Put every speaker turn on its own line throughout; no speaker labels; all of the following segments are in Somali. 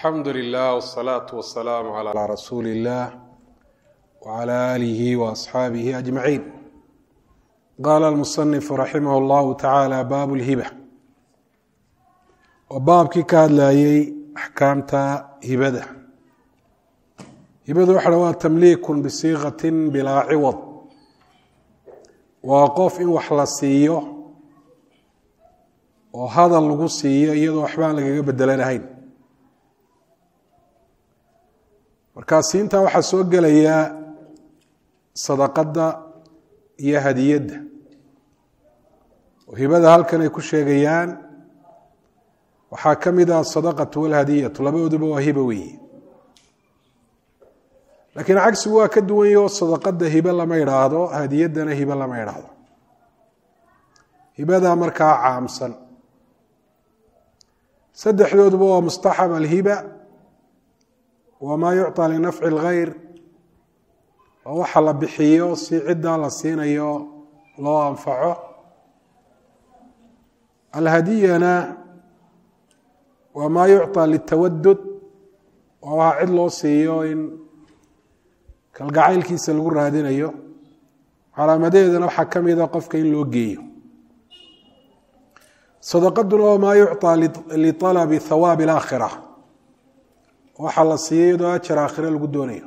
alxamdu lilah wsalaatu wasalaamu calaa rasuuli illah wcala aalihi waasxaabihi ajmaciin qaala almusanifu raximah llahu tacaala baabu lhiba oo baabkii ka hadlayey axkaamta hibada hibadu waxa waa tamliikun bisiiqatin bilaa ciwad waa qof in wax la siiyo oo hadal lagu siiyo iyadoo waxbaan lagaga bedelanahayn markaa siintaa waxaa soo gelaya sadaqadda iyo hadiyadda oo hibada halkan ay ku sheegayaan waxaa ka mid ah asadaqatu walhadiyatu labadooduba waa hiba weeye laakiin cagsigu waa ka duwan yaho sadaqadda hibe lama idhaahdo hadiyaddana hibe lama idhaahdo hibadaa markaa caamsan saddexdooduba waa mustaxab alhiba wamaa yucطى linafci اlgayr oo waxa la bixiyo si ciddaa la siinayo loo anfaco alhadiyana waa maa yucطى litawadud oo waxa cid loo siiyo in kalgacaylkiisa lagu raadinayo calaamadeedana waxaa ka mida qofka in loo geeyo sadaqaduna waa maa yucطى liطalabi hawaabi اlaakhira waxaa la siiyey iyadoo ajar aakhire lagu doonayo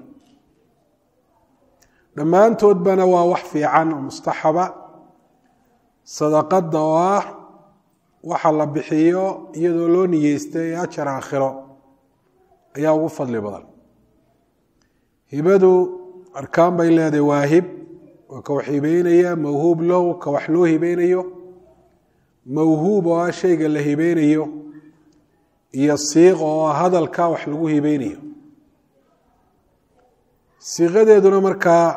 dhammaantoodbana waa wax fiican oo mustaxaba sadaqadda oo ah waxa la bixiyo iyadoo loo niyeystay ajar aakhiro ayaa ugu fadli badan hibadu arkaan bay leedahay waa hib waa ka wax hibeynaya mawhuub lahu ka wax loo hibeynayo mawhuub oo ah shayga la hibeynayo iyo siiq oo hadalka wax lagu hibeynayo siiqadeeduna markaa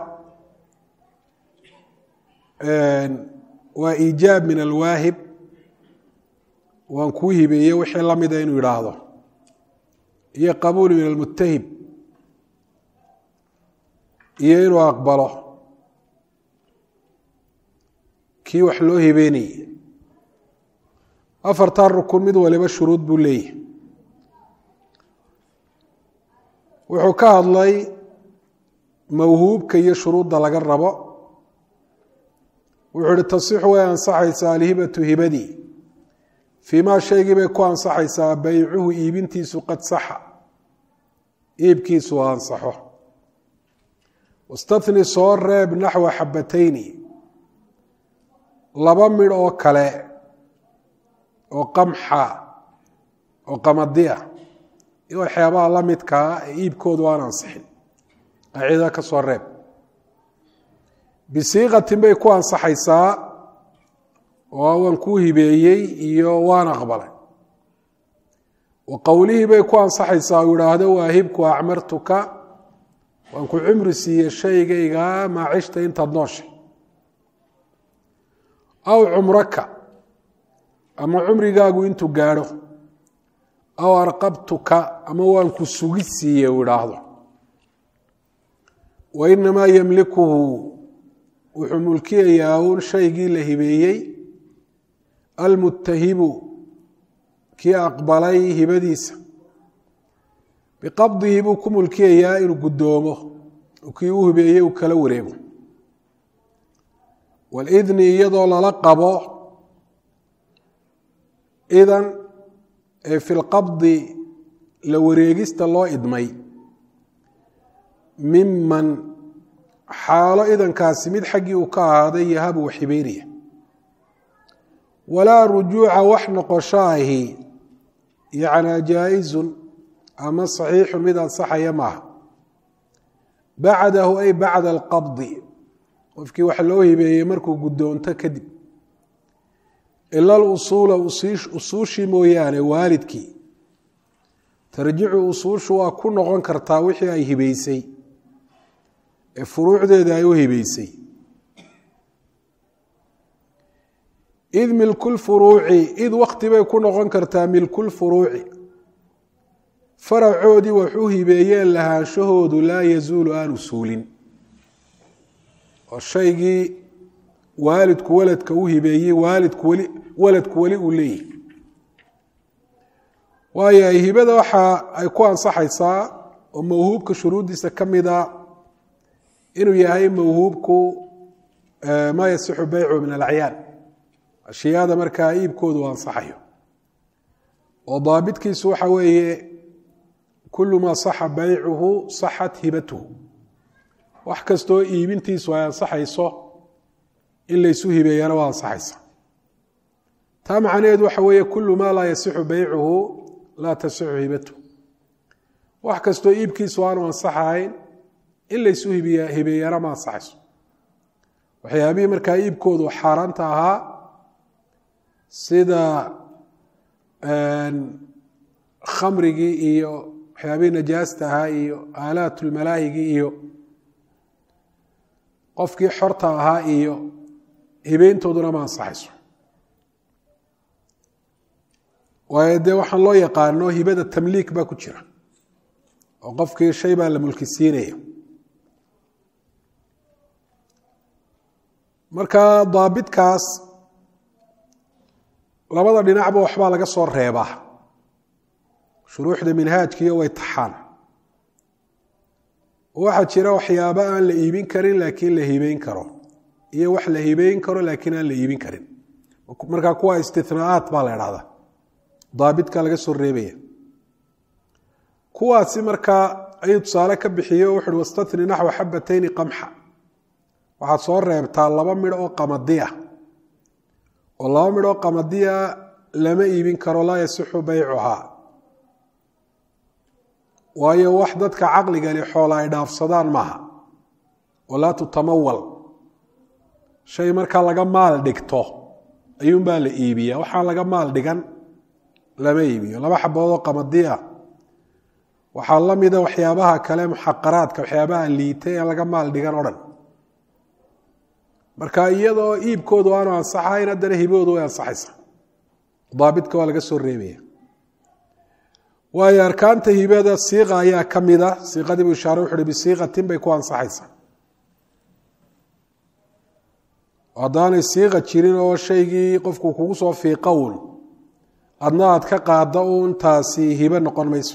waa iijaab min alwaahib waan kuu hibeeye wixii lamida inuu yidhaahdo iyo qabuul min almutahib iyo inuu aqbalo kii wax loo hibeynayey afartaa rukun mid waliba shuruud buu leeyahy wuxuu ka hadlay mawhuubka iyo shuruudda laga rabo wuxuu ihi tasixu way ansaxaysaa alhibatu hibadii fii maa shaygii bay ku ansaxaysaa baycuhu iibintiisu qad saxa iibkiisu ansaxo wastahni soo reeb naxwa xabatayni laba midh oo kale oo qamxa oo qamadiya iyo waxyaabaha la midkaa ee iibkoodu aan ansixin qaacidada ka soo reeb bisiiqatin bay ku ansaxaysaa oo waan kuu hibeeyey iyo waan aqbalay wa qowlihii bay ku ansaxaysaa uu idhaahdo waahibku acmartuka waan ku cumri siiye shaygayga maacishta intaad nooshay aw cumraka ama cumrigaagu intuu gaadho aw arqabtuka ama waan ku sugi siiye uu idhaahdo wa inamaa yemlikuhu wuxuu mulkiyayaa uun shaygii la hibeeyey almutahibu kii aqbalay hibadiisa biqabdihi buu ku mulkiyayaa inuu guddoomo kii u hibeeyey uu kala wareego walidni iyadoo lala qabo idan ee fi lqabdi la wareegista loo idmay miman xaalo idankaasi mid xaggii uu ka ahaaday yahabu wax hibeynaya walaa rujuuca wax noqosho ahi yacnaa jaa-izun ama saxiixun mid ansaxaya maaha bacdahu ay bacda alqabdi qofkii wax loo hibeeyey markuu guddoonto kadib ila alusuula usuushii mooyaane waalidkii tarjicu usuushu waa ku noqon kartaa wixii ay hibeysay ee furuucdeeda ay u hibeysay id milkulfuruuci id wakti bay ku noqon kartaa milkulfuruuci faracoodii wax u hibeeyeen lahaanshahoodu laa yazuulu aanu suulin oo shaygii waalidku waladka u hibeeyey waalidku weli waladku weli uu leeyahy waayo hibada waxa ay ku ansaxaysaa oo mawhuubka shuruuddiisa ka mida inuu yahay mawhuubku maa yasixu beycu min alacyaan ashyaada markaa iibkoodu ansaxayo oo daabitkiisu waxa weeye kulu maa saxa beycuhu saxat hibatuhu wax kastoo iibintiisu ay ansaxayso in laysu hibeeyana waa ansaxaysa taa macnaheedu waxa weeye kulu maa laa yasixu beycuhu laa tasixu hibatuhu wax kastoo iibkiisu aanu ansaxahayn in laysu hibeeyana ma ansaxayso waxyaabihii markaa iibkoodu xaaraanta ahaa sida khamrigii iyo waxyaabihii najaasta ahaa iyo aalaatulmalaahigii iyo qofkii xorta ahaa iyo hibeyntooduna ma ansaxayso waayo dee waxaan loo yaqaano hibada tamliik baa ku jira oo qofkii shay baa la mulki siinaya marka daabitkaas labada dhinacba waxbaa laga soo reebaa shuruuxda minhaajkiiyo way taxaan waxaa jira waxyaaba aan la iibin karin laakiin la hibeyn karo iyo wax la hibeyn karo laakiin aan la iibin karin marka kuwa istinaa'aat baa la idhahdaa daabitka laga soo reebaya kuwaasi markaa ayuu tusaale ka bixiye o wuxuuhi wastatni naxwa xabatayni qamxa waxaad soo reebtaa laba midh oo qamadiya oo laba midh oo qamadiya lama iibin karo laa yasixu beycuhaa waayo wax dadka caqligani xoola ay dhaafsadaan maaha walaa tutamawal shay markaa laga maal dhigto ayuunbaa la iibiya waxaan laga maal dhigan lama iibiyo laba xaboodoo qamadiya waxaa la mida waxyaabaha kale muxaqaraadka waxyaabaha liitay aan laga maal dhigan o dhan marka iyadoo iibkoodu aanu ansaxayn haddana hiboodu way ansaxaysa daabitka waa laga soo reebaya waayo arkaanta hibada siiqa ayaa ka mida siiqadii buu ishaare wuxu uhi bisiiqatin bay ku ansaxaysaa haddaanay siiqa jirin oo shaygii qofku kugu soo fiiqa uun adna aad ka qaada uun taasi hibe noqon mayso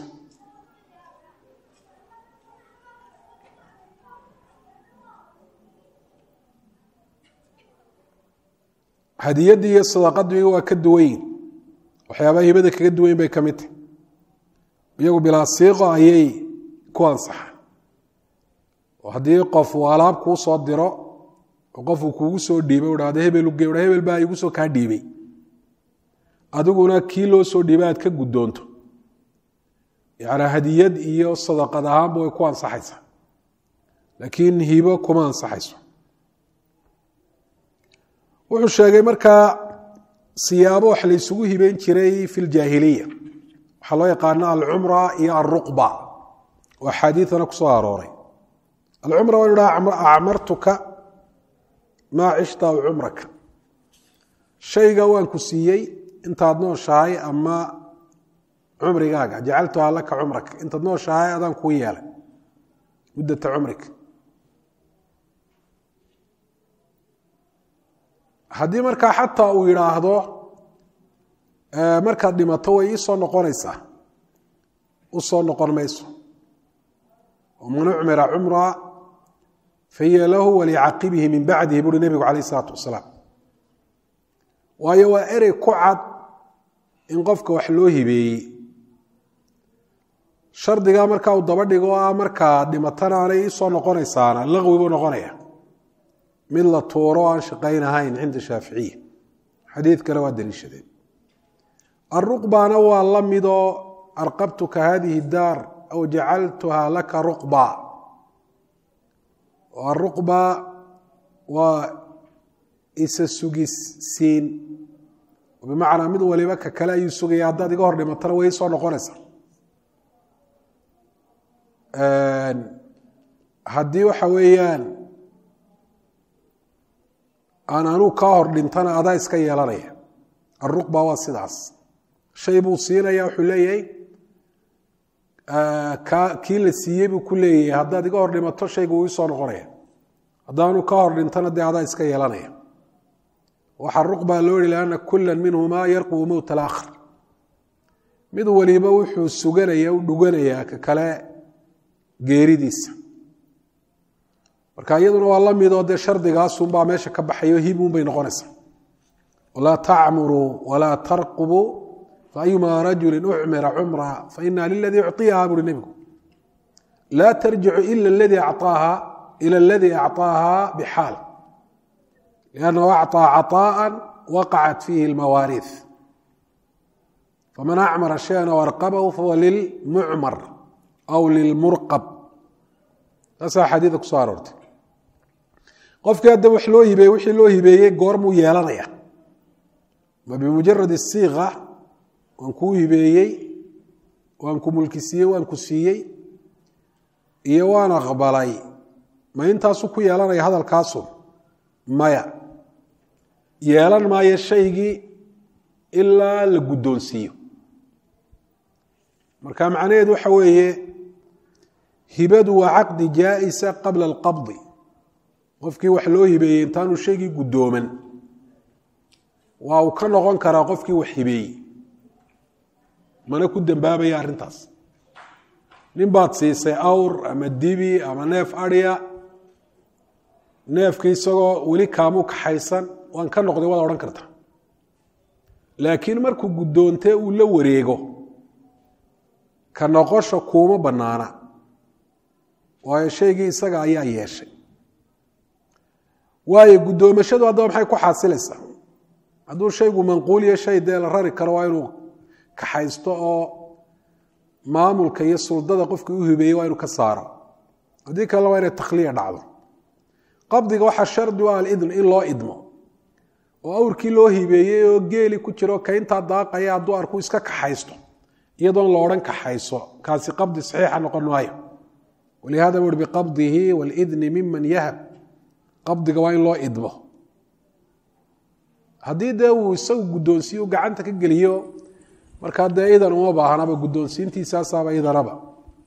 hadiyadii iyo sadaqadii waa ka duwanyin waxyaabaha hibada kaga duwayn bay ka mid tahy iyagu bilaa siiqo ayay ku ansaxaan oo haddii qof uu alaab kuu soo diro oo qofuu kuugu soo dhiibay u dhahdo hebel uge hebel baa igu soo kaa dhiibay adiguna kii loo soo dhiibay aad ka guddoonto yacnaa hadiyad iyo sadaqad ahaanba way ku ansaxaysaa laakiin hibo kuma ansaxayso wuxuu sheegay markaa siyaabo wax la ysugu hibeyn jiray fi ljaahiliya waxaa loo yaqaana alcumra iyo alruqba oo axaadiidana ku soo arooray alcumra waa idhaha acmartuka maa cishta aw cumraka shayga waan ku siiyey intaad nooshahay ama cumrigaaga jacaltuhaa laka cumraka intaad nooshahay adaan kuu yeelay muddata cumrika haddii markaa xataa uu yidhaahdo markaad dhimato way ii soo noqonaysaa u soo noqon mayso man ucmira cumra fahiya lahu walicaqibihi min bacdihi buuhi nebigu calayh isalaatu wasalaam waayo waa erey ku cad in qofka wax loo hibeeyey shardigaa markaa uu daba dhigo ah markaa dhimatana aanay ii soo noqonaysaana laqwi buu noqonaya mid la tuuro aan shaqaynahayn cinda shaaficiya xadiid kale waa daliishadeen aruqbana waa la midoo arqabtuka hadihi daar aw jacaltuha laka ruqba aruqba waa isa sugisiin bimacnaa mid waliba ka kale ayuu sugaya haddaad iga hor dhimatana way soo noqonaysaa haddii waxa weeyaan aan anuu kaa hor dhintana adaa iska yeelanaya aruqba waa sidaas shay buu siinaya wuxuu leeyahay kii la siiyey buu ku leeyahay haddaad iga hor dhimato shaygu wuu isoo noqonaya haddaanu ka hor dhintana dee adaa iska yeelanaya waxaa ruqba loo yihi lianna kula minhumaa yarqubu mowt alaakhar mid waliba wuxuu suganaya u dhuganayaa ka kale geeridiisa marka iyaduna waa la midoo dee shardigaasunbaa meesha ka baxayo hibuun bay noqonaysaa walaa tacmuruu walaa tarqubuu faayuma rajuli ucmira cumra faina liladii ucطiyaha buuri nebigu laa tarjicu ila ladii acaaha ila aladii acطaaha bixaal liannahu acطىa caطaءa waqacat fiihi اlmawaariiث faman acmara shayan aw arqabahu fahuwa lilmucmar aw lilmurqab taasaa xadiida ku soo aroortay qofkii hadda wax loo hibeeye wixii loo hibeeyey goormuu yeelanaya ma bimujarad isiiqa waan kuu hibeeyey waan ku mulkisiiyey waan ku siiyey iyo waan aqbalay ma intaasu ku yeelanaya hadalkaasu maya yeelan maayo shaygii ilaa la guddoonsiiyo marka macnaheedu waxa weeye hibadu waa caqdi jaa'isa qabla alqabdi qofkii wax loo hibeeyey intaanu shaygii guddooman waa uu ka noqon karaa qofkii wax hibeeyey mana ku dembaabaya arrintaas nin baad siisay awr ama dibi ama neef adhiya neefkii isagoo weli kaamuu kaxaysan waan ka noqday waad odhan karta laakiin markuu guddoontee uu la wareego ka noqosha kuuma bannaana waayo shaygii isaga ayaa yeeshay waayo guddoomashadu haddaba maxay ku xaasilaysaa hadduu shaygu manquuliyo shay dee la rari karo waa inuu kaxaysto oo maamulka iyo suldada qofkii u hibeeyey waa inuu ka saaro haddii kalena waa inay takhliya dhacdo qabdiga waxaa shardi u ah alidn in loo idmo oo awrkii loo hibeeyey oo geeli ku jiro kayntaa daaqaya hadduu arku iska kaxaysto iyadoon la odhan kaxayso kaasi qabdi saxiixa noqon maayo walihada bui biqabdihi walidni miman yahab qabdiga waa in loo idmo haddii dee uu isagu guddoonsiiyo gacanta ka geliyo markaa dee idan uma baahnaba guddoonsiintiisaasaaba idanaba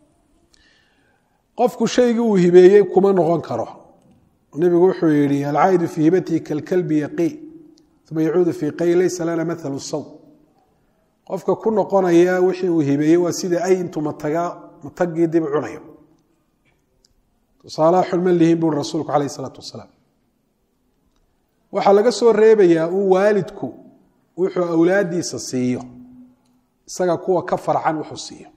qofku shaygii uu hibeeyey kuma noqon karo nebigu wuxuu yihi alcaa'idu fii hibatihi kalkalbi yaqii uma yacuudu fii qay laysa lana maalu saw qofka ku noqonaya wixii uu hibeeyey waa sida ay intuu mataga matagii dib cunayo tusaalaha xulma lihin buuri rasuulku calayh isalaatu wasalaam waxaa laga soo reebayaa uu waalidku wuxuu awlaadiisa siiyo isaga kuwa ka farcan wuxuu siiyo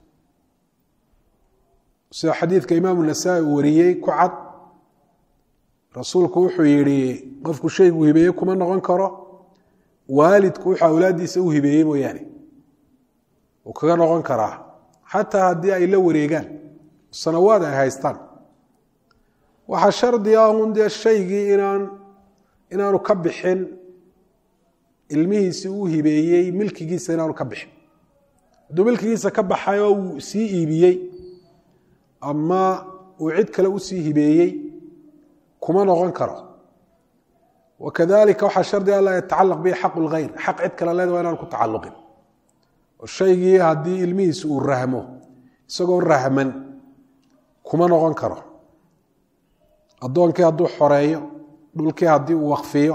sida xadiidka imaamu nasaa-i uu wariyey ku cad rasuulku wuxuu yihi qofku shaygu hibeeye kuma noqon karo waalidku wuxuu awlaadiisa u hibeeyey mooyaane uu kaga noqon karaa xataa haddii ay la wareegaan sanawaad ay haystaan waxaa shardi ah un dee shaygii inaan inaanu ka bixin ilmihiisi uu hibeeyey milkigiisa inaanu ka bixin hadduu milkigiisa ka baxay oo uu sii iibiyey ama uu cid kale usii hibeeyey kuma noqon karo wakadalika waxaa shardi a laa yatacalaq bihi xaqu lghayr xaq cid kale leeda waa inaan ku tacalluqin oo shaygii haddii ilmihiisi uu rahmo isagoo rahman kuma noqon karo addoonkii hadduu xoreeyo dhulkii haddii uu wakfiyo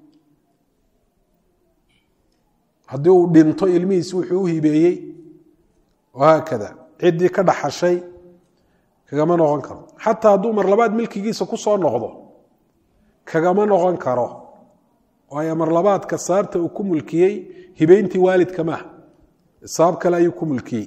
haddii uu dhinto ilmihiisi wuxuu u hibeeyey wahaakada ciddii ka dhaxashay kagama noqon karo xataa hadduu mar labaad milkigiisa ku soo noqdo kagama noqon karo waayo mar labaadka sababta uu ku mulkiyey hibeyntii waalidka maaha sabab kale ayuu ku mulkiyey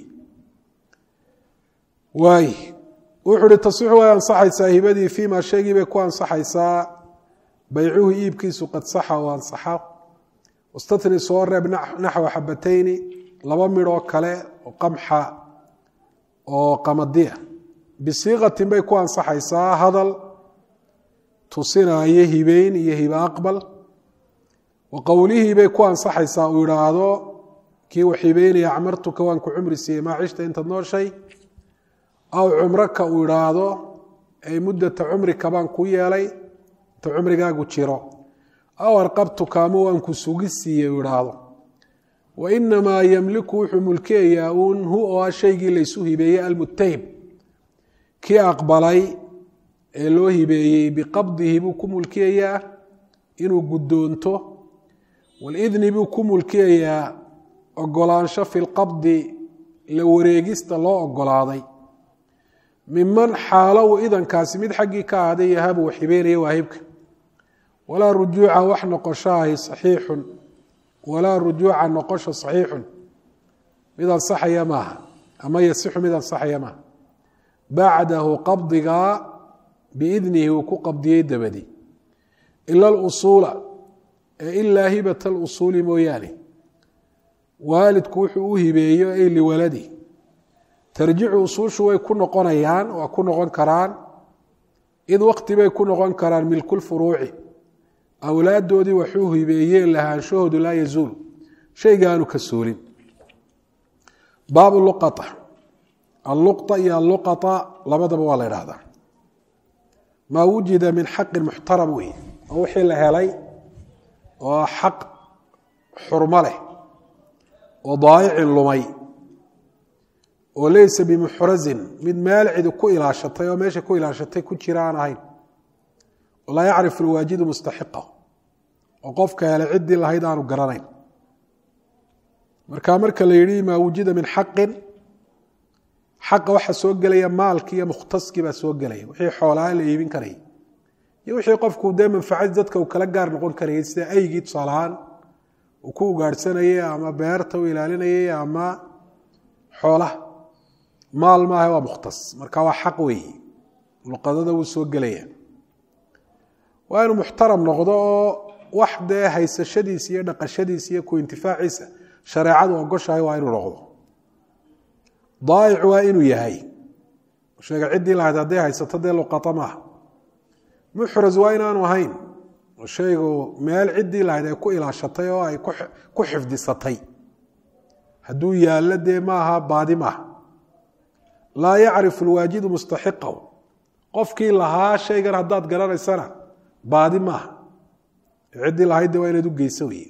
waay wuxuu uhi tasixu way ansaxaysaa hibadii fiima shaygii bay ku ansaxaysaa baycuhu iibkiisu qad saxa oo ansaxa wastatni soo reeb naxwa xabatayni laba midhoo kale oo qamxa oo qamadiya bisiiqatin bay ku ansaxaysaa hadal tusinaayo hibeyn iyo hibe aqbal wa qowlihii bay ku ansaxaysaa uu idhaahdo kii wax hibeynaya acmartuka waan ku cumri siiyey maa cishta intaad nooshay aw cumraka uu idhaahdo ay muddata cumrika baan ku yeelay inta cumrigaagu jiro aw arqabtuka ama waan ku sugi siiyey uu idhaahdo wa inamaa yemliku wuxuu mulkiyayaa uun hu oo ah shaygii laysu hibeeyey almutahib kii aqbalay ee loo hibeeyey biqabdihi buu ku mulkiyayaa inuu guddoonto walidni buu ku mulkiyayaa ogolaansho fi lqabdi la wareegista loo ogolaaday miman xaalo uu idankaasi mid xaggii ka ahday yahabu uu xibeynaya waahibka walaa rujuuca wax noqosho ahi saxiixun walaa rujuuca noqosho saxiixun mid ansaxaya maaha ama yasixu mid ansaxaya maaha bacdahu qabdigaa biidnihi uu ku qabdiyey dabadi ila alusuula ee ilaa hibata alusuuli mooyaane waalidku wuxuu u hibeeyo ay liwaladi tarjicu usuushu way ku noqonayaan waa ku noqon karaan id waqti bay ku noqon karaan milkulfuruuci awlaaddoodii waxuu hibeeyeen lahaanshahoodu laa yazuulu shaygaanu ka suulin baabu luqata alluqta iyo alluqata labadaba waa la idhaahdaa maa wujida min xaqin muxtaram wey oo wixii la helay oo xaq xurmo leh oo daayicin lumay oo leysa bimuxrazin mid meel cidi ku ilaashatay oo meesha ku ilaashatay ku jira aan ahayn laa yacrifu alwaajidu mustaxiqa oo qofka helay ciddii lahayd aanu garanayn marka marka la yidhi maa wujida min xaqin xaqa waxaa soo gelaya maalkii iyo mukhtaskii baa soo gelaya wixii xoolaa la iibin karayay iyo wixii qofku dee manfacad dadka uu kala gaar noqon karayay sida aygii tusaalahaan uu ku ugaadhsanayay ama beerta u ilaalinayay ama xoolaha maal maaha waa mukhtas marka waa xaq weeye luqadada wuu soo gelaya waa inuu muxtaram noqdo oo wax dee haysashadiisa iyo dhaqashadiisa iyo ku intifaaciisa shareecadu ogoshahay waa inuu noqdo daayic waa inuu yahay sheega ciddii lahayd hadday haysato dee luqata maaha muxras waa inaanu ahayn oo shaygu meel ciddii lahayd ay ku ilaashatay oo ay ku xifdisatay hadduu yaallo dee maaha baadi maaha laa yacrifu alwaajidu mustaxiqahu qofkii lahaa shaygan haddaad garanaysana baadi maaha ciddii lahayd de waa inaad u geyso weye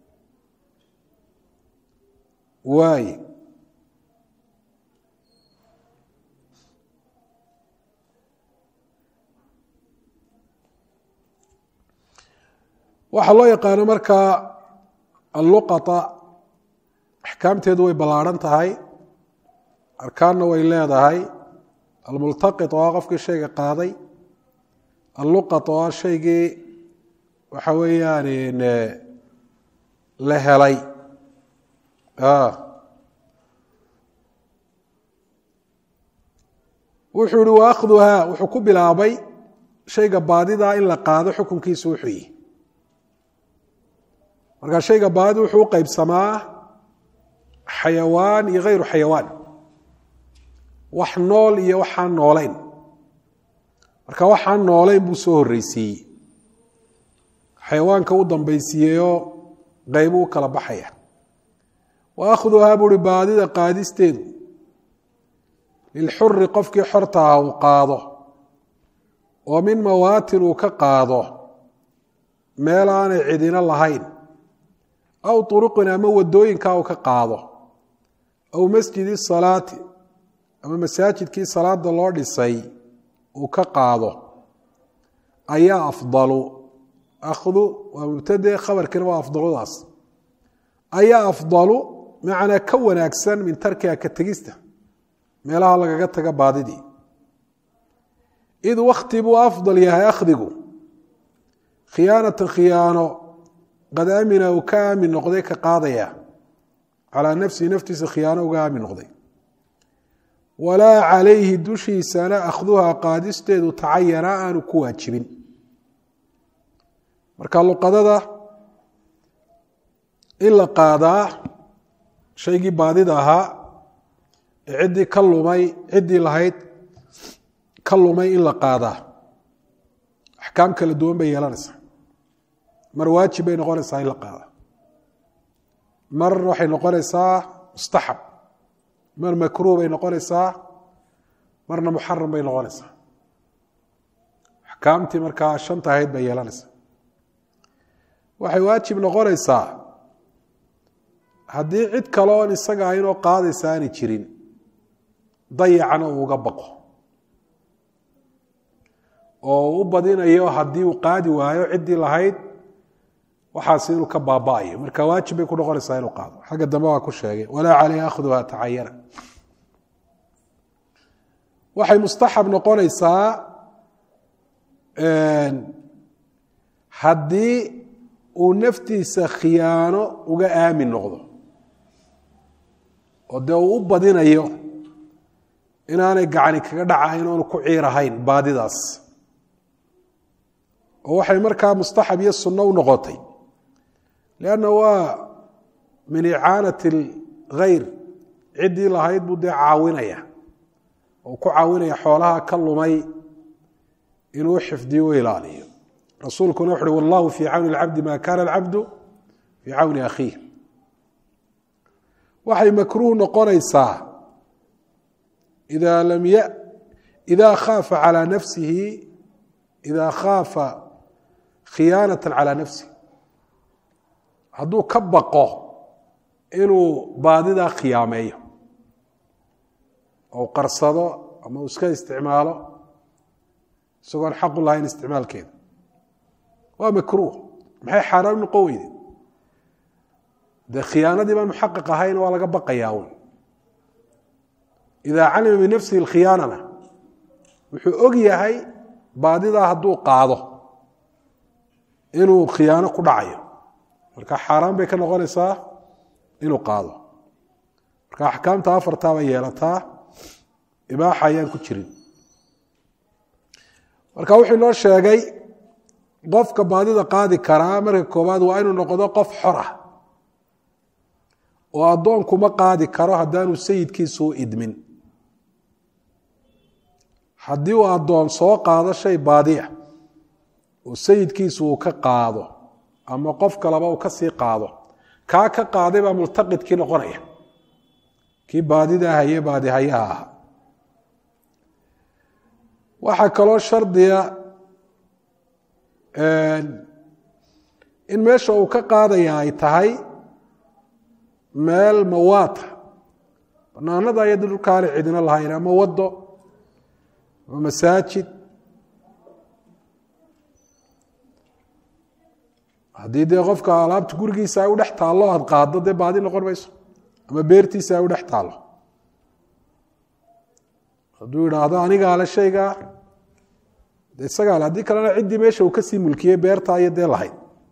waaye waxaa loo yaqaano markaa alluqata axkaamteedu way ballaarhan tahay arkaanna way leedahay almultaqit oo ah qofkii shayga qaaday alluqat oo ah shaygii waxa weeyaan la helay wuxuu ihi wa akhduhaa wuxuu ku bilaabay shayga baadidaa in la qaado xukunkiisu wuxuu yihi markaa shayga baadida wuxuu u qeybsamaa xayawaan iyo hayru xayawaan wax nool iyo waxaan noolayn marka waxaan noolayn buu soo horreysiiyey xayawaanka u dambaysiiyeyoo qeybu u kala baxaya wa akhduhaa buuhi baadida qaadisteedu lilxuri qofkii xorta ah uu qaado oo min mawaatin uu ka qaado meel aanay cidina lahayn aw turuqin ama wadooyinkaa uu ka qaado aw masjidi salaati ama masaajidkii salaada loo dhisay uu ka qaado ayaa afdalu akhdu waa mubtade khabarkiina waa afdaludaas ayaa afdalu macnaa ka wanaagsan min tarkiha ka tegista meelaha lagaga taga baadidii id wakti buu afdal yahay akhdigu khiyaanatan khiyaano qad amina uu ka aamin noqday ka qaadaya calaa nafsihi naftiisa khiyaano uga aamin noqday walaa calayhi dushiisana akhduhaa qaadisteedu tacayana aanu ku waajibin marka luqadada in la qaadaa shaygii baadida ahaa ee ciddii ka lumay ciddii lahayd ka lumay in la qaadaa axkaam kala duwan bay yeelanaysaa mar waajib bay noqonaysaa in la qaada mar waxay noqonaysaa mustaxab mar makruuh bay noqonaysaa marna muxaram bay noqonaysaa axkaamtii markaa shanta ahayd bay yeelanaysaa waxay waajib noqonaysaa haddii cid kale oon isaga ahaynoo qaadaysa aanay jirin dayacana uu uga baqo oo u badinayo haddii uu qaadi waayo ciddii lahayd waxaas inuu ka baaba'ayo marka waajib bay ku noqonaysaa inuu qaado xagga dambe waa ku sheegay walaa caleyhi akhduha tacayana waxay mustaxab noqonaysaa haddii uu naftiisa khiyaano uga aamin noqdo oo dee uu u badinayo inaanay gacani kaga dhacayn oonu ku ciirahayn baadidaas oo waxay markaa mustaxab iyo sunno u noqotay leanna waa min icaanati alkhayr ciddii lahayd buu dee caawinaya oo ku caawinaya xoolaha ka lumay inuu xifdiyo u ilaaliyo rasuulkuna wuxu uhi wallahu fii cawni alcabdi ma kana alcabdu fii cawni akhiih waxay makruuh noqonaysaa ida lam y ida khaafa calى nafsihi ida khaafa khiyaanata calى nafsihi hadduu ka baqo inuu baadidaa khiyaameeyo ou qarsado ama uu iska isticmaalo isagoon xaqu lahayn isticmaalkeeda waa makruuh maxay xaaraan noqon weyde dee khiyaanadii baan muxaqiq ahayn waa laga baqayaa un idaa calima min nafsihi alkhiyaanana wuxuu og yahay baadidaa hadduu qaado inuu khiyaano ku dhacayo marka xaaraan bay ka noqonaysaa inuu qaado marka axkaamta afartaa bay yeelataa ibaaxa ayaan ku jirin marka wuxuu inoo sheegay qofka baadida qaadi karaa marka koowaad waa inuu noqdo qof xor ah oo addoonkuma qaadi karo haddaanu sayidkiisu u idmin haddii uu addoon soo qaado shay baadiya oo sayidkiisu uu ka qaado ama qof kaleba uu ka sii qaado kaa ka qaaday baa multaqidkii noqonaya kii baadida haye baadihayaha aha waxaa kaloo shardiga in meesha uu ka qaadaya ay tahay meel mawaata banaanada ayada dhulkaana cidina lahayn ama wado ama masaajid haddii dee qofka alaabta gurigiisa ay u dhex taallo aad qaaddo dee baadi noqon mayso ama beertiisa ay u dhex taallo hadduu idhaahdo anigaale shaygaa de isagaale haddii kalena ciddii meesha uu kasii mulkiyey beerta iyo dee lahayd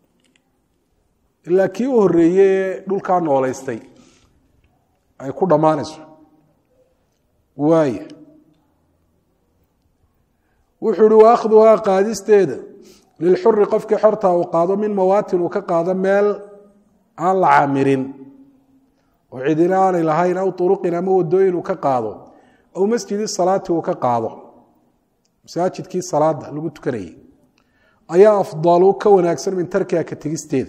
ilaa kii u horreeyey ee dhulkaa noolaystay ay ku dhammaanayso waaya wuxuu uhi wa akhduhaa qaadisteeda lilxuri qofkii xorta uu qaado min mawaatin uu ka qaado meel aan la camirin oo cidina aanay lahayn aw uruqin ama wadooyin uu ka qaado aw masjidi salaati uu ka qaado masaajidkii salaada lagu tukanayay ayaa afdalu ka wanaagsan min tarkiha ka tegisteeda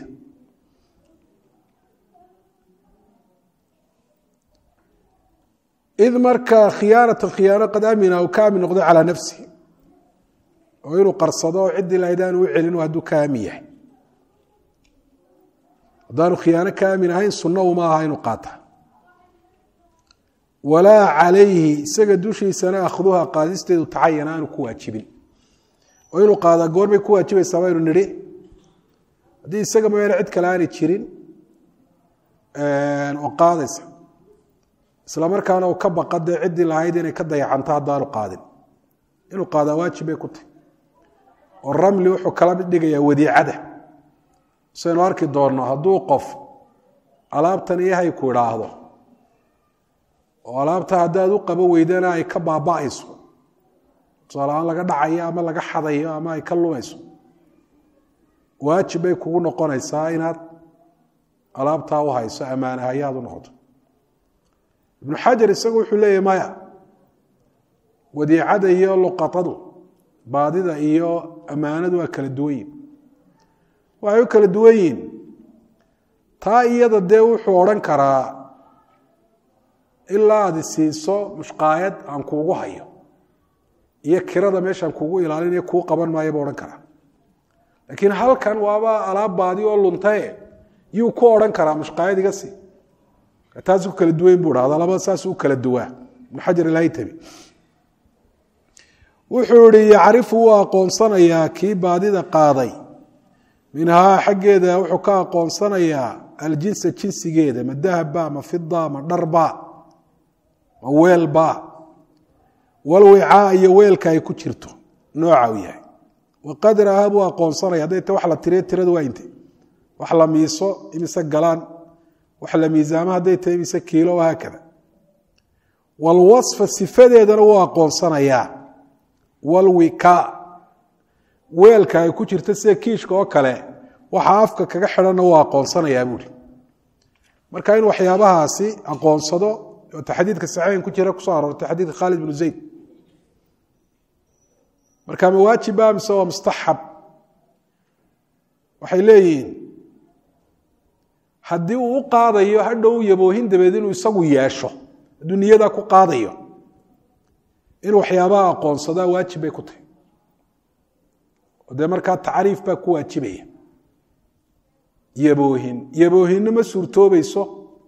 id marka khiyaanatan khiyaano qad amina uu ka aamin noqdo calaa nafsihi oo inuu qarsado oo ciddii lahayd aanu u celin hadduu ka aamin yahay haddaanu khiyaano ka aamin ahayn sunna uma aha inuu qaata walaa calayhi isaga dushiisana akhduha qaadisteedu tacayana aanu ku waajibin oo inuu qaadaa goorbay ku waajibaysaa baynu nidhi haddii isaga mooyaane cid kale aanay jirin oo qaadaysa isla markaana uu ka baqa dee ciddii lahayd inay ka dayacanto haddaanu qaadin inuu qaadaa waajib bay ku tahy oo ramli wuxuu kala mid dhigayaa wadiicada saynu arki doonno hadduu qof alaabtan iyahay ku idhaahdo oo alaabta haddaad u qabo weydana ay ka baaba'ayso tusaaleaan laga dhacayo ama laga xadayo ama ay ka lumayso waajib bay kugu noqonaysaa inaad alaabtaa u hayso ammaanahayaad u noqoto ibnu xajar isagu wuxuu leeyahy maya wadiicada iyo luqatadu baadida iyo ammaanadu waa kala duwan yihin waxay u kala duwan yihin taa iyada dee wuxuu odhan karaa ilaa aad isiiso mushqaayad aan kuugu hayo iyo kirada meeshaan kuugu ilaalinayo kuu qaban maayo buu odhan karaa laakiin halkan waaba alaab baadi oo luntae yuu ku odhan karaa mushqaayad iga sii taas ku kala duwayn buu dhahda labada saas u kala duwaa ibnu xajar ilhaytami wuxuu ihi yacrifu wuu aqoonsanayaa kii baadida qaaday minhaa xaggeeda wuxuu ka aqoonsanayaa aljinsa jinsigeeda ma dahaba ma fida ma dharba ma weelba walwicaa iyo weelka ay ku jirto nooca u yahay waqadraha buu aqoonsanaya hadday ta wax la tiriyo tiradu waa inte wax la miiso imise galaan wax la miisaamo hadday tahay imise kiilo haakada walwasfa sifadeedana wuu aqoonsanayaa walwika weelka ay ku jirta sida kiishka oo kale waxa afka kaga xidhanna wuu aqoonsanayaa buuri marka in waxyaabahaasi aqoonsado ota xadiidka saxiixin ku jira kusoo aroortay xadiidka khaalid bnu zayd marka ma waajiba mise waa mustaxab waxay leeyihiin haddii uu u qaadayo hadhow yaboohin dabeed inuu isagu yeesho hadduu niyadaa ku qaadayo inuu waxyaabaha aqoonsadaa waajib bay ku tahay oo dee markaa tacriif baa ku waajibaya yaboohin yaboohinna ma suurtoobayso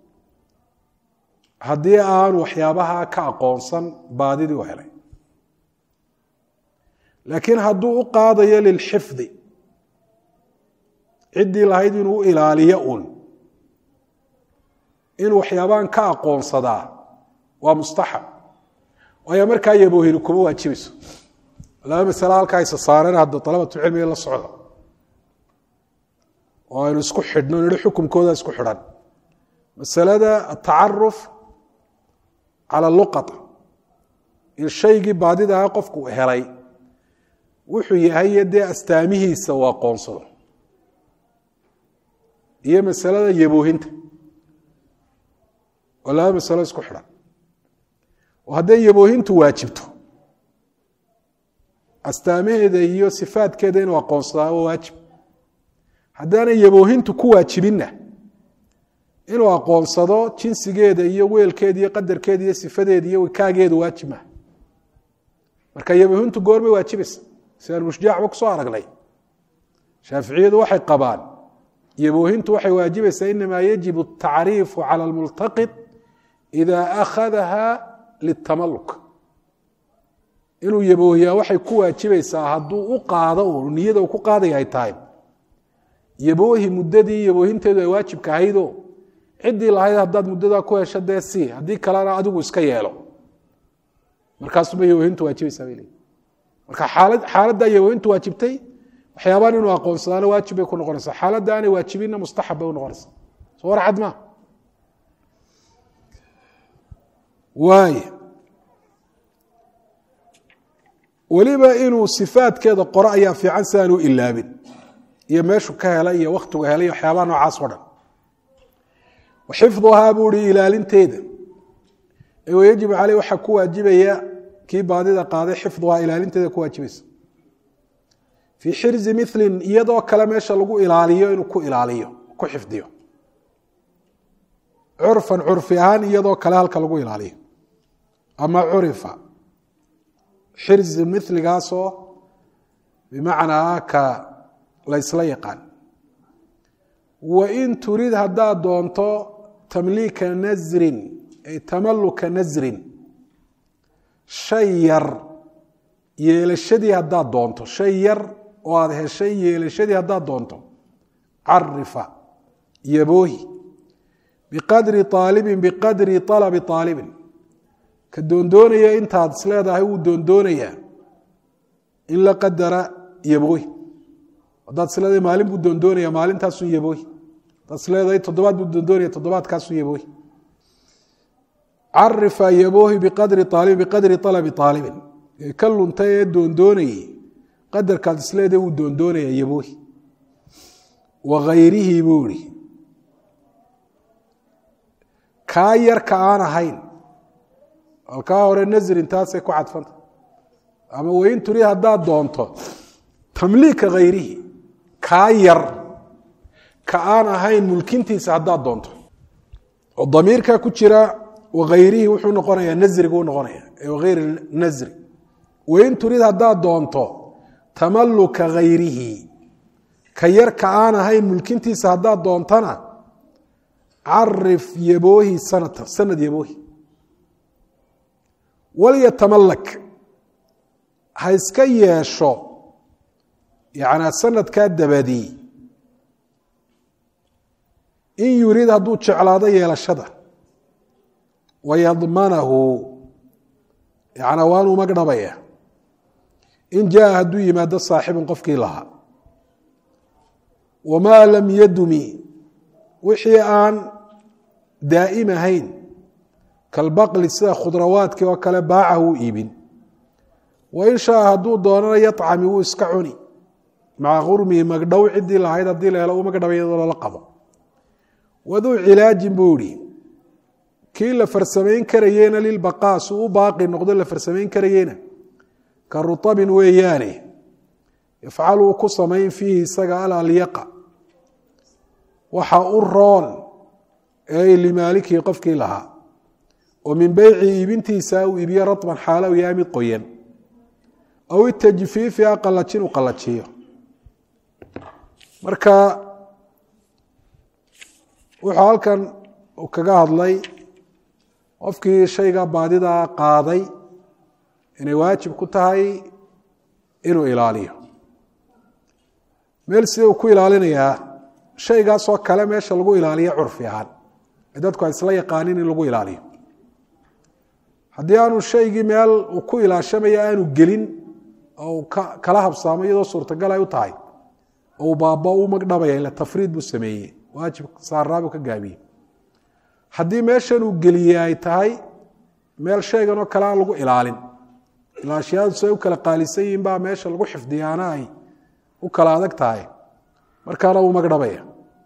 haddii aanu waxyaabaha ka aqoonsan baadidii u helay laakiin hadduu u qaadayo lilxifdi ciddii lahayd inuu u ilaaliyo un inuu waxyaabahan ka aqoonsadaa waa mustaxab waayo markaa yaboohini kuma waajibayso laba masale halkaa isa saareen hadda dalabatu cilmiga la socda oo aynu isku xidhno nidhi xukumkooda isku xidhan masalada atacaruf cala luqata in shaygii baadida aha qofku uu helay wuxuu yahay dee astaamihiisa uu aqoonsado iyo masalada yaboohinta oo laba masalo isku xidhan oo hadday yaboohintu waajibto astaamaheeda iyo sifaadkeeda inuu aqoonsadaa waa waajib haddaanay yaboohintu ku waajibinna inuu aqoonsado jinsigeeda iyo weelkeeda iyo qadarkeeda iyo sifadeeda iyo wikaageeda waajib maha marka yaboohintu goormay waajibaysa sidaan mushjaacba kusoo aragnay shaaficiyadu waxay qabaan yaboohintu waxay waajibaysaa inamaa yajibu atacriifu cala almultaqid ida akhadaha litamaluk inuu yaboohiyaa waxay ku waajibaysaa hadduu u qaado u niyada uu ku qaadaya ay tahay yaboohi muddadii yaboohinteedu ay waajibka ahaydo ciddii lahayd haddaad muddadaa ku hesho dee si haddii kalena adigu iska yeelo markaasuma yaboohintu waajibaysaa bay leeyiin marka xaalad xaaladdaa yaboohintu waajibtay waxyaabaan inuu aqoonsadaana waajib bay ku noqonaysaa xaaladda aanay waajibinna mustaxab bay u noqonaysaa soo war cad maa waay weliba inuu sifaadkeeda qoro ayaa fiican si aan u ilaabin iyo meeshu ka helay iyo wakhtigu helay iyo waxyaabaha noocaas o dhan xifduhaa buu hi ilaalinteeda wayajibu caleyh waxaa ku waajibaya kii baadida qaaday xifduhaa ilaalinteeda ku waajibaysa fii xirzi milin iyadoo kale meesha lagu ilaaliyo inuu ku ilaaliyo ku xifdiyo curfan curfi ahaan iyadoo kale halka lagu ilaaliyo ama curifa xirzi miligaasoo bimacnaa ka laysla yaqaan wain turid haddaad doonto tamliika nasrin ay tamaluka nasrin shay yar yeelashadii haddaad doonto shay yar oo aada heshay yeelashadii haddaad doonto carifa yaboohi biqadri aalibin biqadri alabi aalibin ka doondoonaya intaad isleedahay wuu doondoonayaa in la qadara yaboohi haddaad isleedahay maalin buu doondoonaya maalintaasun yaboohi haddaad isleedahay toddobaad buu doondoonaya toddobaadkaasun yaboohi carifa yaboohi biqadri aalibin biqadri alabi aalibin ka lunta ee doondoonayey qadarkaad isleedahay wuu doondoonaya yaboohi wa hayrihi buu ihi kaa yarka aan ahayn alkaa hore nasrin taasay ku cadfanta ama wain turid haddaad doonto tamliika hayrihi kaa yar ka aan ahayn mulkintiisa haddaad doonto oo damiirkaa ku jira wahayrihi wuxuu noqonayaa nasrigu noqonaya hayr nasri wain turid haddaad doonto tamaluka hayrihi ka yar ka aan ahayn mulkintiisa haddaad doontana carif yaboohi sanatan sanad yaboohi walyatamalak ha iska yeesho yanaa sanadkaa dabadii in yurid hadduu jeclaado yeelashada wayadmanahu yana waanuu magdhabaya in jaa hadduu yimaado saaxibun qofkii lahaa wamaa lam yadumi wixii aan daa'im ahayn kalbaqli sida khudrawaadkii oo kale baacahu u iibin wain shaa hadduu doonana yacami wuu iska cuni maca qurmihi magdhow ciddii lahayd haddii la helo uu magdhaba iyadoo lala qabo waduu cilaajin buu ihi kii la farsamayn karayena lilbaqaa suu u baaqi noqdo la farsamayn karayena ka rutabin weeyaane yafcalu uu ku samayn fiihi isaga alalyaqa waxa u roon ee limaalikii qofkii lahaa oo min beyci iibintiisa uu iibiyo ratban xaalo u yahay mid qoyan aw itajfiifi a qalajin u qalajiyo marka wuxuu halkan kaga hadlay qofkii shayga baadida qaaday inay waajib ku tahay inuu ilaaliyo meel sidee uu ku ilaalinayaa shaygaasoo kale meesha lagu ilaaliyo curfi ahaan ee dadku ay isla yaqaanin in lagu ilaaliyo haddii aanu shaygii meel uu ku ilaashamayo aanu gelin oo kala habsaamo iyadoo suurtagal ay u tahay oo baaba u magdhabaya ila tafriid buu sameeyey waajib saaraabuu ka gaabiyey haddii meeshan uu geliyey ay tahay meel shaygan oo kale aan lagu ilaalin ilaashyaadu siay u kala qaalisan yihiin baa meesha lagu xifdiyaana ay u kala adag tahay markaana uu magdhabaya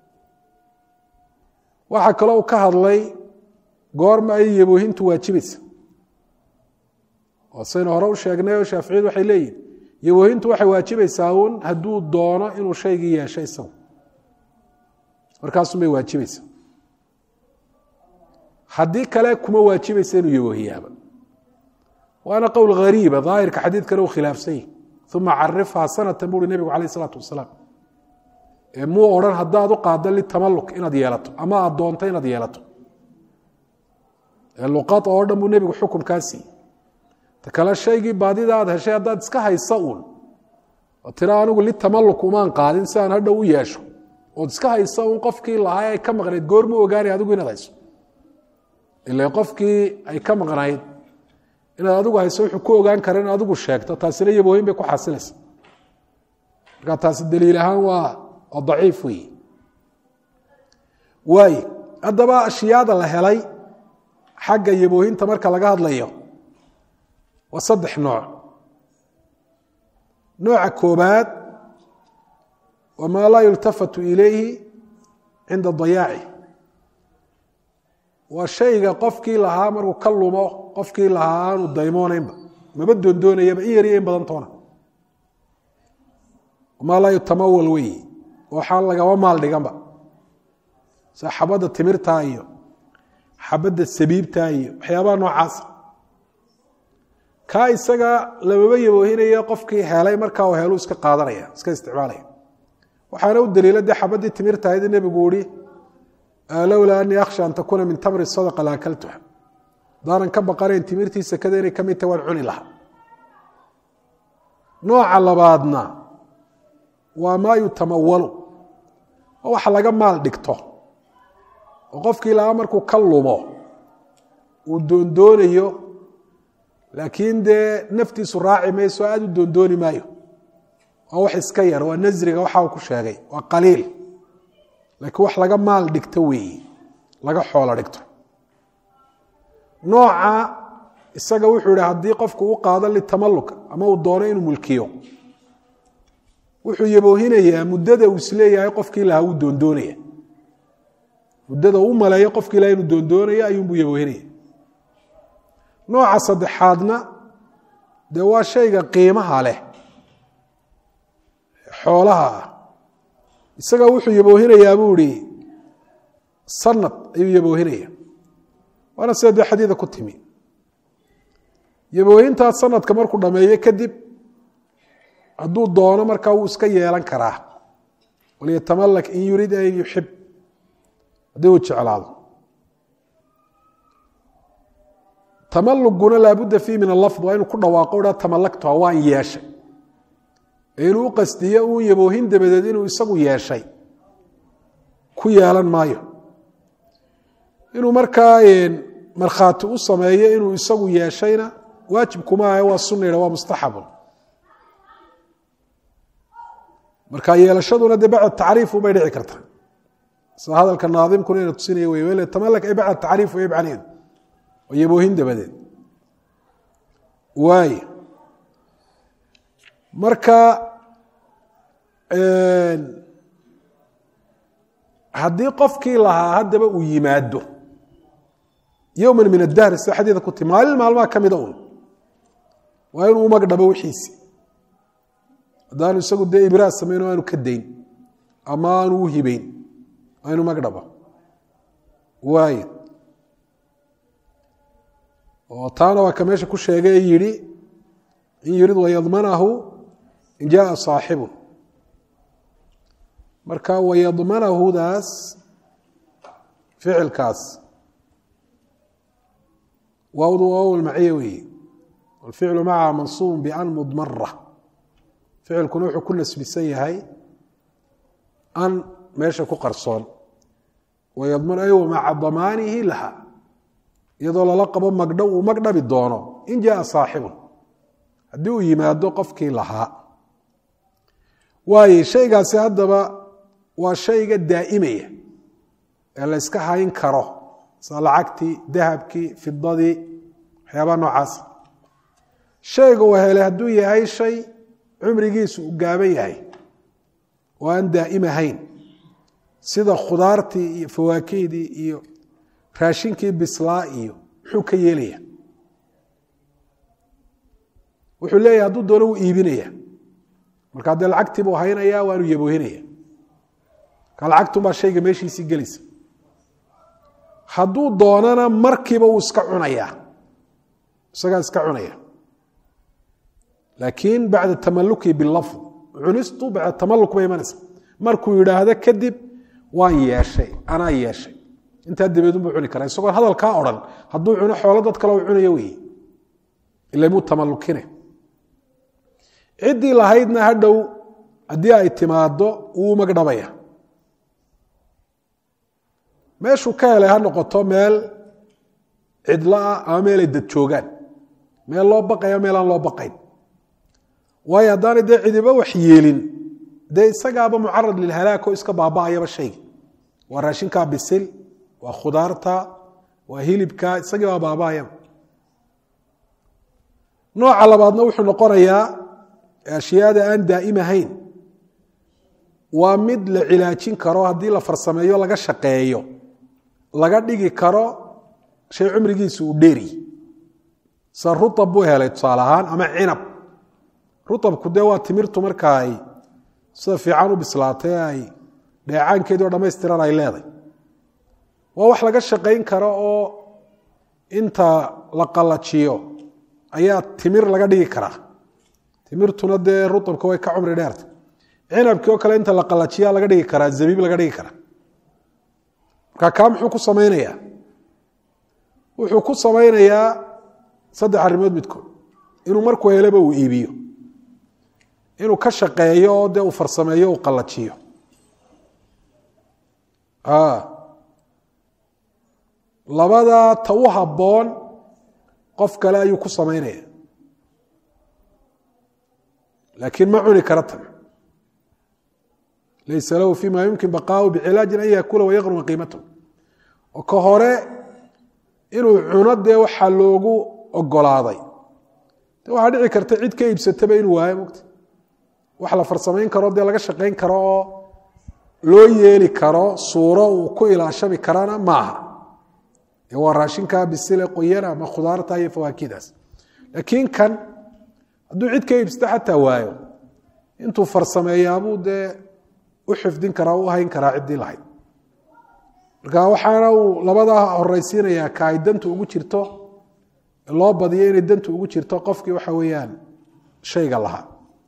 waxaa kaloo uu ka hadlay goorma ay yaboohintu waajibaysa oo saynu hore u sheegnay oo shaaficiyadu waxay leeyihin yaboohintu waxay waajibaysaa uun hadduu doono inuu shaygii yeesho isagu markaasunbay waajibaysa haddii kale kuma waajibaysa inuu yaboohiyaaba waana qowl hariiba daahirka xadiidkana uu khilaafsan yahi uma carifhaa sanatan buuhi nebigu calayh isalaatu wasalaam ee muu odhan haddaad u qaaddo litamaluk inaad yeelato ama aad doonto inaad yeelato ee luqad oo dhan buu nebigu xukumkaa siiyey ta kale shaygii baadida aad heshay haddaad iska haysa uun oo tira anigu litamaluk umaan qaadin si aan hadhow u yeesho ood iska haysa uun qofkii lahaa ay ka maqnayd goormu ogaanay adigu inaad hayso ila qofkii ay ka maqnayd inaad adigu hayso wuxuu ku ogaan kara in adigu sheegto taasina yaboohin bay ku xasilaysa marka taasi daliil ahaan waa waa daciif weeye waaye haddaba ashyaada la helay xagga yaboohinta marka laga hadlayo waa saddex nooc nooca koobaad waa maa laa yultafatu ilayhi cinda dayaaci waa shayga qofkii lahaa markuu ka lumo qofkii lahaa aanu daymoonaynba maba doondoonayaba in yar iyo in badan toona maa laa yutamawal weyi waxaan lagaba maal dhiganba sida xabadda timirtaa iyo xabadda sabiibtaa iyo waxyaabaha noocaasa kaa isaga lamaba yaboohinayo qofkii helay markaa uu helu iska qaadanaya iska isticmaalaya waxaana u daliila dee xabaddii timirtahayd nebigu ihi lowlaa anii akhsha an takuuna min tamri sadaqa la akaltuha hadaanan ka baqanayn timirtii sekada inay ka mid tahay waan cuni lahaa nooca labaadna waa maa yutamawalu oo wax laga maal dhigto oo qofkii lahaa markuu ka lumo uu doondoonayo laakiin dee naftiisu raaci mayso aada u doondooni maayo waa wax iska yar waa nasriga waxa uu ku sheegay waa qaliil laakiin wax laga maal dhigto weeye laga xoolo dhigto nooca isaga wuxuu ihi haddii qofku u qaado litamaluk ama uu doono inuu mulkiyo wuxuu yaboohinayaa muddada uu isleeyahay qofkii lahaa wuu doondoonaya muddada u maleeyo qofkii lahaa inuu doondoonayo ayuunbuu yaboohinaya nooca saddexaadna dee waa shayga qiimaha leh xoolaha ah isaga wuxuu yaboohinayaa buu ihi sanad ayuu yaboohinaya waana sida dee xadiida ku timi yaboohintaas sanadka markuu dhameeyo kadib hadduu doono markaa wuu iska yeelan karaa walyatamalak in yurid an yuxib haddii uu jeclaado tamaluguna laabudda fiih min alafd waa inuu ku dhawaaqo ha tamalaktuha waan yeeshay ee inuu u qastiyo uun yaboohin dabadeed inuu isagu yeeshay ku yeelan maayo inuu markaa markhaati u sameeyo inuu isagu yeeshayna waajib kuma ahe waa sunayha waa mustaxabun marka yeelashaduna dee bacda tacriifu bay dhici karta sida hadalka naadimkuna ina tusinaya wey wele tamalak ay bacda tacriif way macneedu oo yaboohin dabadeed waay marka haddii qofkii lahaa haddaba uu yimaado yowman min adahri sida xadiida ku ti maalin maalmaha ka mida un waa inuu umagdhabo wixiisi haddaanu isagu dee ibraad samayn o aanu ka dayn ama aanu u hibeyn waa inu magdhabo waay oo taana waa ka meesha ku sheegay ee yidhi in yurid wayadmanahu in jaaa saaxibun marka wayadmanahudaas ficilkaas waawdu waaw lmaciya weeye walficlu macaha mansuubun bian mudmara ficilkuna wuxuu ku nasbisan yahay an meesha ku qarsoon wayadman ay maca damaanihi laha iyadoo lala qabo magdhow uu magdhabi doono in jaaa saaxibun haddii uu yimaado qofkii lahaa waaye shaygaasi haddaba waa shayga daa'imaya ee la yska hayn karo sida lacagtii dahabkii fidadii waxyaabaha noocaas shayga uu helay hadduu yahay shay cumrigiisu uu gaaban yahay oo aan daa'im ahayn sida khudaartii iyo fawaakihdii iyo raashinkii bislaa iyo muxuu ka yeelaya wuxuu leeyahay hadduu doono wuu iibinaya markaa dee lacagtii buu haynaya waanu yaboohinaya markaa lacagtunbaa shayga meeshiisii gelaysa hadduu doonana markiiba wuu iska cunayaa isagaa iska cunaya laakiin bacda tamaluki bilafd cunistu bacda tamaluk bay imanaysa markuu yidhaahdo kadib waan yeeshay anaa yeeshay intaa dabeedun buu cuni karaa isagoon hadalkaa odhan hadduu cuno xoolo dad kale u cunayo weeye ila muu tamalukine ciddii lahaydna hadhow haddii ay timaado wuu magdhabaya meeshuu ka helay ha noqoto meel cidloah ama meelay dad joogaan meel loo baqaya meel aan loo baqayn waayo haddaanay dee cidiba wax yeelin dee isagaaba mucarad lilhalaag oo iska baaba'ayaba shayga waa raashinkaa bisil waa khudaarta waa hilibka isagii baa baaba'ayaba nooca labaadna wuxuu noqonayaa ashyaada aan daa'im ahayn waa mid la cilaajin karo haddii la farsameeyo laga shaqeeyo laga dhigi karo shay cumrigiisu uu dheeri sa ruab buu helay tusaale ahaan ama cinab ruabku dee waa timirtu marka ay sida fiican u bislaatay ay dheecaankeedii oo dhamaystiran ay leeday waa wax laga shaqayn karo oo inta la qallajiyo ayaa timir laga dhigi karaa timirtuna dee ruabka way ka cumri dheerta cinabkii oo kale inta la qallajiya laga dhigi karaa zabiib laga dhigi karaa marka kaa muxuu ku samaynayaa wuxuu ku samaynayaa saddex arrimood midkood inuu markuu helaba uu iibiyo inuu ka shaqeeyo oo dee uu farsameeyo uu qallajiyo labadaa ta u habboon qof kale ayuu ku samaynaya laakiin ma cuni kara tan laysa lahu fima yumkin baqaahu bicilaajin an yaakula wayaqruma qiimatahu oo ka hore inuu cuno dee waxaa loogu ogolaaday de waxaa dhici karta cid ka iibsataba inuu waayo mogta wax la farsamayn karo dee laga shaqayn karo oo loo yeeli karo suuro uu ku ilaashami karana maaha ee waa raashinkaa bisile qoyana ama khudaarta iyo fawaakidaas laakiin kan hadduu cid ka iibsata xataa waayo intuu farsameeyaabuu dee u xifdin karaa u hayn karaa ciddii lahayd marka waxaana uu labadaa horeysiinayaa ka ay dantu ugu jirto loo badiyo inay dantu ugu jirto qofkii waxa weeyaan shayga lahaa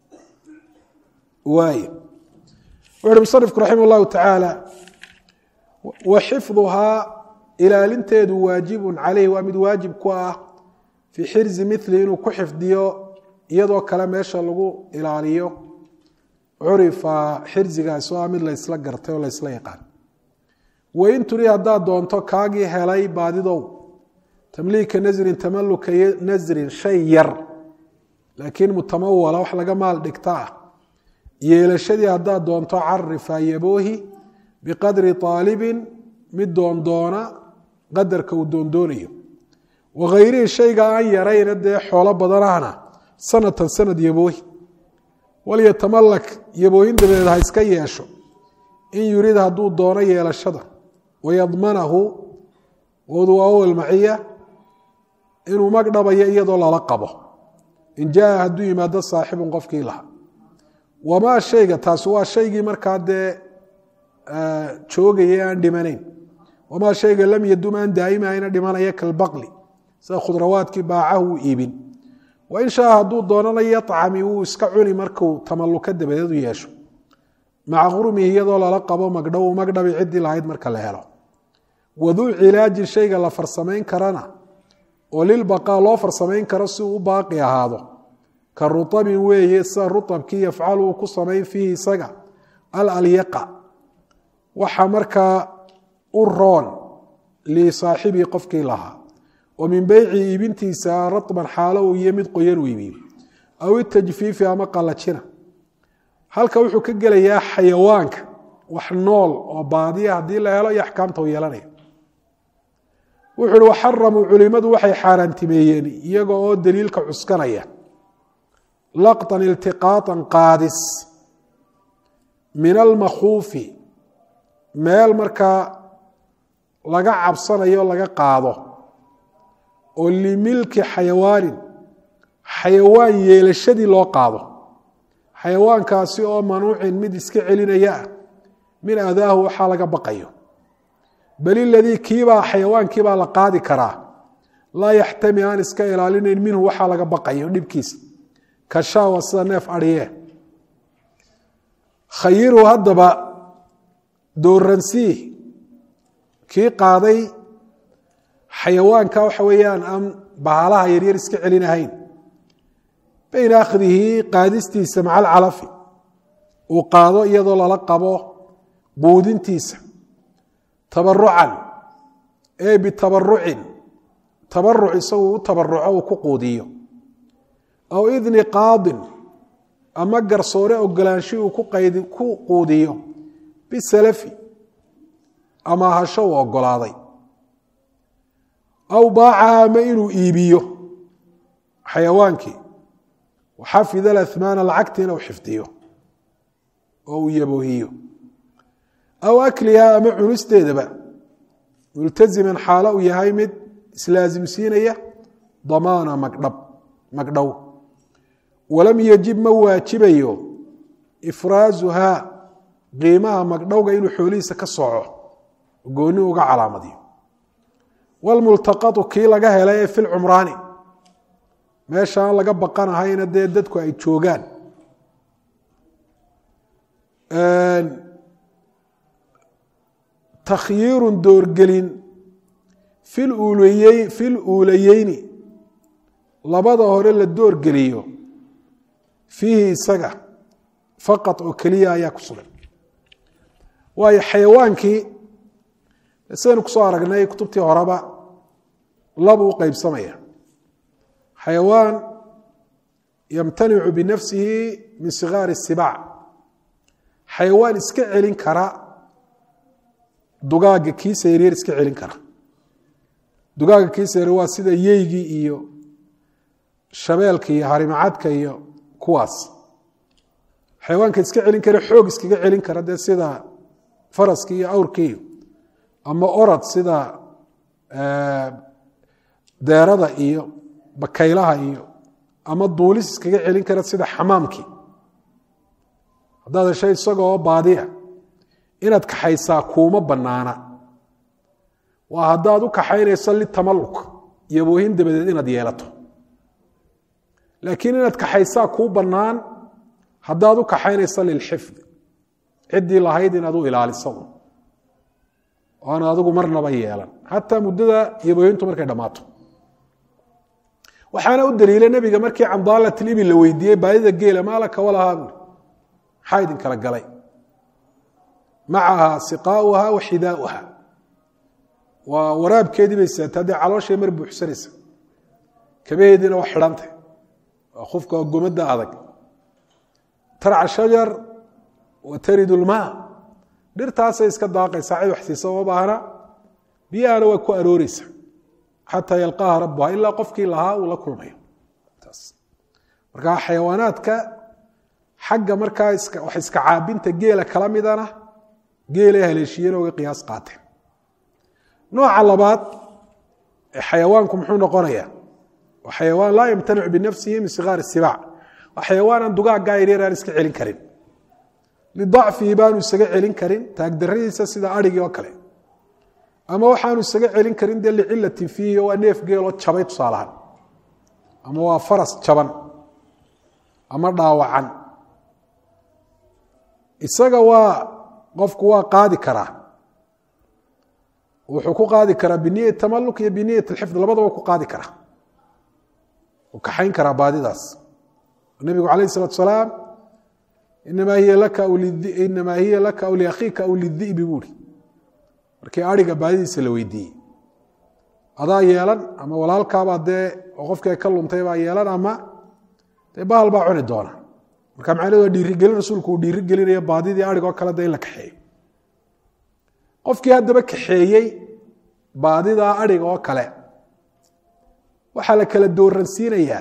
waay wuxu uhi musanifku raximah llahu tacaala wa xifduhaa ilaalinteedu waajibun caleyh waa mid waajib ku ah fii xirzi mili inuu ku xifdiyo iyadoo kale meesha lagu ilaaliyo curifa xirzigaas oo ah mid laysla gartay oo laysla yaqaan wain turi haddaad doonto kaagii helay baadidow tamliika nasrin tamaluka nasrin shay yar laakiin mutamawala wax laga maal dhigta ah yeelashadii haddaad doonto carifa yaboohi biqadri aalibin mid doondoona qadarka uu doondoonayo wakayrihii shayga aan yarayna dee xoolo badanahna sanatan sanad yaboohi walyatamalak yaboohin dabadeed ha iska yeesho in yurid hadduu doono yeelashada wayadmanahu wduwaawal maciya inuu mag dhabayo iyadoo lala qabo in jaa hadduu yimaado saaxibun qofkii lahaa wamaa shayga taasi waa shaygii markaa dee joogaya aan dhimanayn wamaa shayga lam yadum aan daa'imahayna dhimanaya kalbaqli sida khudrawaadkii baacahu uu iibin wain shaa hadduu doonana yacami wuu iska cuni markuu tamalluka dabadeed u yeesho maca qurmihi iyadoo lala qabo magdhow magdhabi ciddii lahayd marka la helo waduu cilaajin shayga la farsamayn karana oo lilbaqaa loo farsamayn karo si uu u baaqi ahaado ka ruabin weeye sida ruabkii yafcalu uu ku samayn fiihi isaga alalyaqa waxa markaa u roon lisaaxibii qofkii lahaa oo min beyci iibintiisa raban xaalo uu iyo mid qoyan uu iibiyo aw itajfiifi ama qalajina halka wuxuu ka gelayaa xayawaanka wax nool oo baadiya haddii la helo iyo axkaamta u yeelanaya wuxu uhi waxaramuu culimadu waxay xaaraantimeeyeen iyaga oo daliilka cuskanaya laqطan iltiqaaطan qaadis min almakhuufi meel markaa laga cabsanayo laga qaado oo limilki xayawaanin xayawaan yeelashadii loo qaado xayawaankaasi oo manuucin mid iska celinaya ah min adaahu waxaa laga baqayo bal iladii kiibaa xayawaankiibaa la qaadi karaa laa yaxtami aan iska ilaalinayn minhu waxaa laga baqayo dhibkiisa kashaawa sida neef adhiye khayiru haddaba dooransii kii qaaday xayawaanka waxa weeyaan aan bahalaha yaryar iska celinahayn bayna akhdihi qaadistiisa maca alcalafi uu qaado iyadoo lala qabo buudintiisa tabarucan ee bitabarucin tabaruc isagu u tabaruco uu ku quudiyo aw idni qaadin ama garsoore ogolaanshi uu ku quudiyo bisalafi ama hasho uu ogolaaday aw baacaha ama inuu iibiyo xayawaankii waxafid alahmaana lacagtiina u xifdiyo oo uu yaboohiyo aw akliha ama cunisteedaba multaziman xaalo uu yahay mid islaasimsiinaya damaana magdhab magdhow walam yajib ma waajibayo ifraazuhaa qiimaha magdhowga inuu xoolihiisa ka soco gooni uga calaamadiyo wlmultaqatu kii laga helay ee filcumraani meesha aan laga baqanahayna dee dadku ay joogaan takhyiirun doorgelin fil uulayeyni labada hore la doorgeliyo fiihi isaga faqad oo keliya ayaa ku sugan waayo xayawaankii sidaynu kusoo aragnay kutubtii horeba labuu u qeybsamaya xayawaan yamtanicu binafsihi min sigaari الsibaac xayawaan iska celin kara dugaaga kiisa yaryar iska celin kara dugaaga kiisa yaryar waa sida yeygii iyo shabeelka iyo harimacadka iyo kuwaas xayawaanka iska celin kara xoog iskaga celin kara dee sida faraskii iyo awrkii ama orad sida deerada iyo bakaylaha iyo ama duulis iskaga celin kara sida xamaamkii haddaad heshay isagoo baadiya inaad kaxaysaa kuuma banaana waa haddaad u kaxaynayso litamaluk iyo boohin dabadeed inaad yeelato laakiin inaad kaxaysaa kuu bannaan haddaad u kaxaynayso lilxifdi ciddii lahayd inaad u ilaaliso oana adigu marnaba yeelan xataa muddada yabooyintu markay dhammaato waxaana u daliila nebiga markii candaalat libi la weydiiyey baadida geela maalaka walahaa buuri maxaa idin kala galay macaha siqaauha wa xidaauha waa waraabkeedii bay sidataa dee calooshay mar buuxsanaysa kabaheediina waa xidhantay waa qofka waa gomadda adag tarca shajar wa taridu lmaa dhirtaasay iska daaqaysaa cid waxsiisa uma baahna biyahana waa ku arooreysa xataa yalqaaha rabbuha ilaa qofkii lahaa uu la kulmayo marka xayawaanaadka xagga markaa wax iska caabinta geela kala midana geelay haleeshiyeen oga qiyaas qaateen nooca labaad ee xayawaanku muxuu noqonayaa waa xayawaan laa yamtanicu binafsihi min sigaar sibaac waa xayawaanan dugaaggaa yaryar aan iska celin karin lidacfihi baanu isaga celin karin taagdaradiisa sida arigii oo kale ama waxaanu isaga celin karin dee licilatin fiihi waa neef geeloo jabay tusaalahaan ama waa faras jaban ama dhaawacan isaga waa qofku waa qaadi karaa wuxuu ku qaadi karaa biniyat tamaluk iyo biniyat alxifd labadaba ku qaadi karaa uu kaxayn karaa baadidaas nebigu calayh isalatu salaam inamaa hiya laka inamaa hiya laka aw liakhiika aw lidi'bi buuri markii ariga baadidiisa la weydiiyey adaa yeelan ama walaalkaabaa dee oo qofkii ka lumtay baa yeelan ama dee bahal baa cuni doona marka macnahedu waa dhiirigelin rasuulku uu dhiirigelinayo baadidii arigoo kale de in la kaxeeyo qofkii haddaba kaxeeyey baadidaa ariga oo kale waxaa la kala dooransiinayaa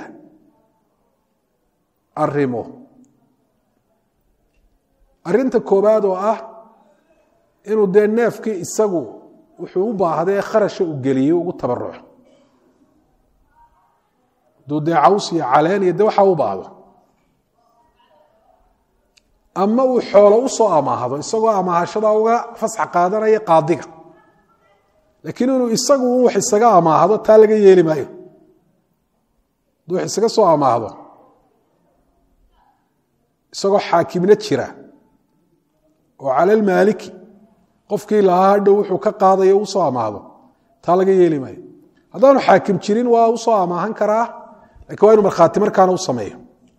arrimo arrinta koowaad oo ah inuu dee neefkii isagu wuxuu u baahday kharasha u geliyey ugu tabaruco hadduu dee caws iyo caleen iyo de waxaa u baahdo ama uu xoolo u soo amaahdo isagoo amaahashada uga fasxa qaadanaya qaadiga laakiin inuu isagu un wax isaga amaahdo taa laga yeeli maayo hadduu wax isaga soo amaahdo isagoo xaakimna jira oo cala lmaaliki qofkii lahaa hadhow wuxuu ka qaadayo u soo amaahdo taa laga yeeli maayo haddaanu xaakim jirin waa u soo amaahan karaa lakiin waa inu markhaati markaana u sameeyo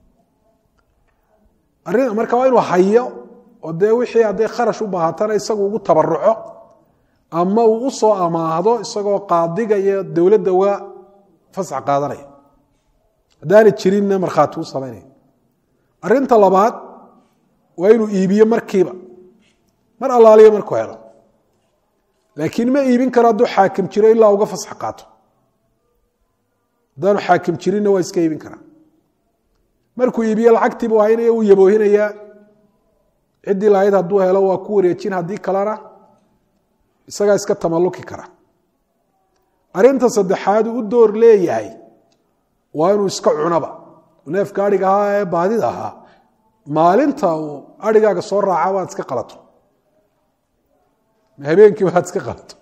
arrin marka waa inuu hayo oo dee wixii hadday kharash u baahatana isagu ugu tabaruco ama uu u soo amaahdo isagoo qaadiga iyo dowladda uga fasx qaadanaya haddaana jirinna markhaati u samaynaya arrinta labaad waa inuu iibiyo markiiba mar allaaliyo markuu helo laakiin ma iibin karo hadduu xaakim jiro ilaa uga fasx qaato haddaanu xaakim jirinna waa iska iibin karaa markuu iibiye lacagtiibu haynaya uu yaboohinayaa ciddii lahayd hadduu helo waa ku wareejin haddii kalena isagaa iska tamaluki kara arrinta saddexaad uu u door leeyahay waa inuu iska cunaba neefka adhiga ahaa ee baadida ahaa maalinta uu adhigaaga soo raaca waad iska qalato habeenkii waad iska qalato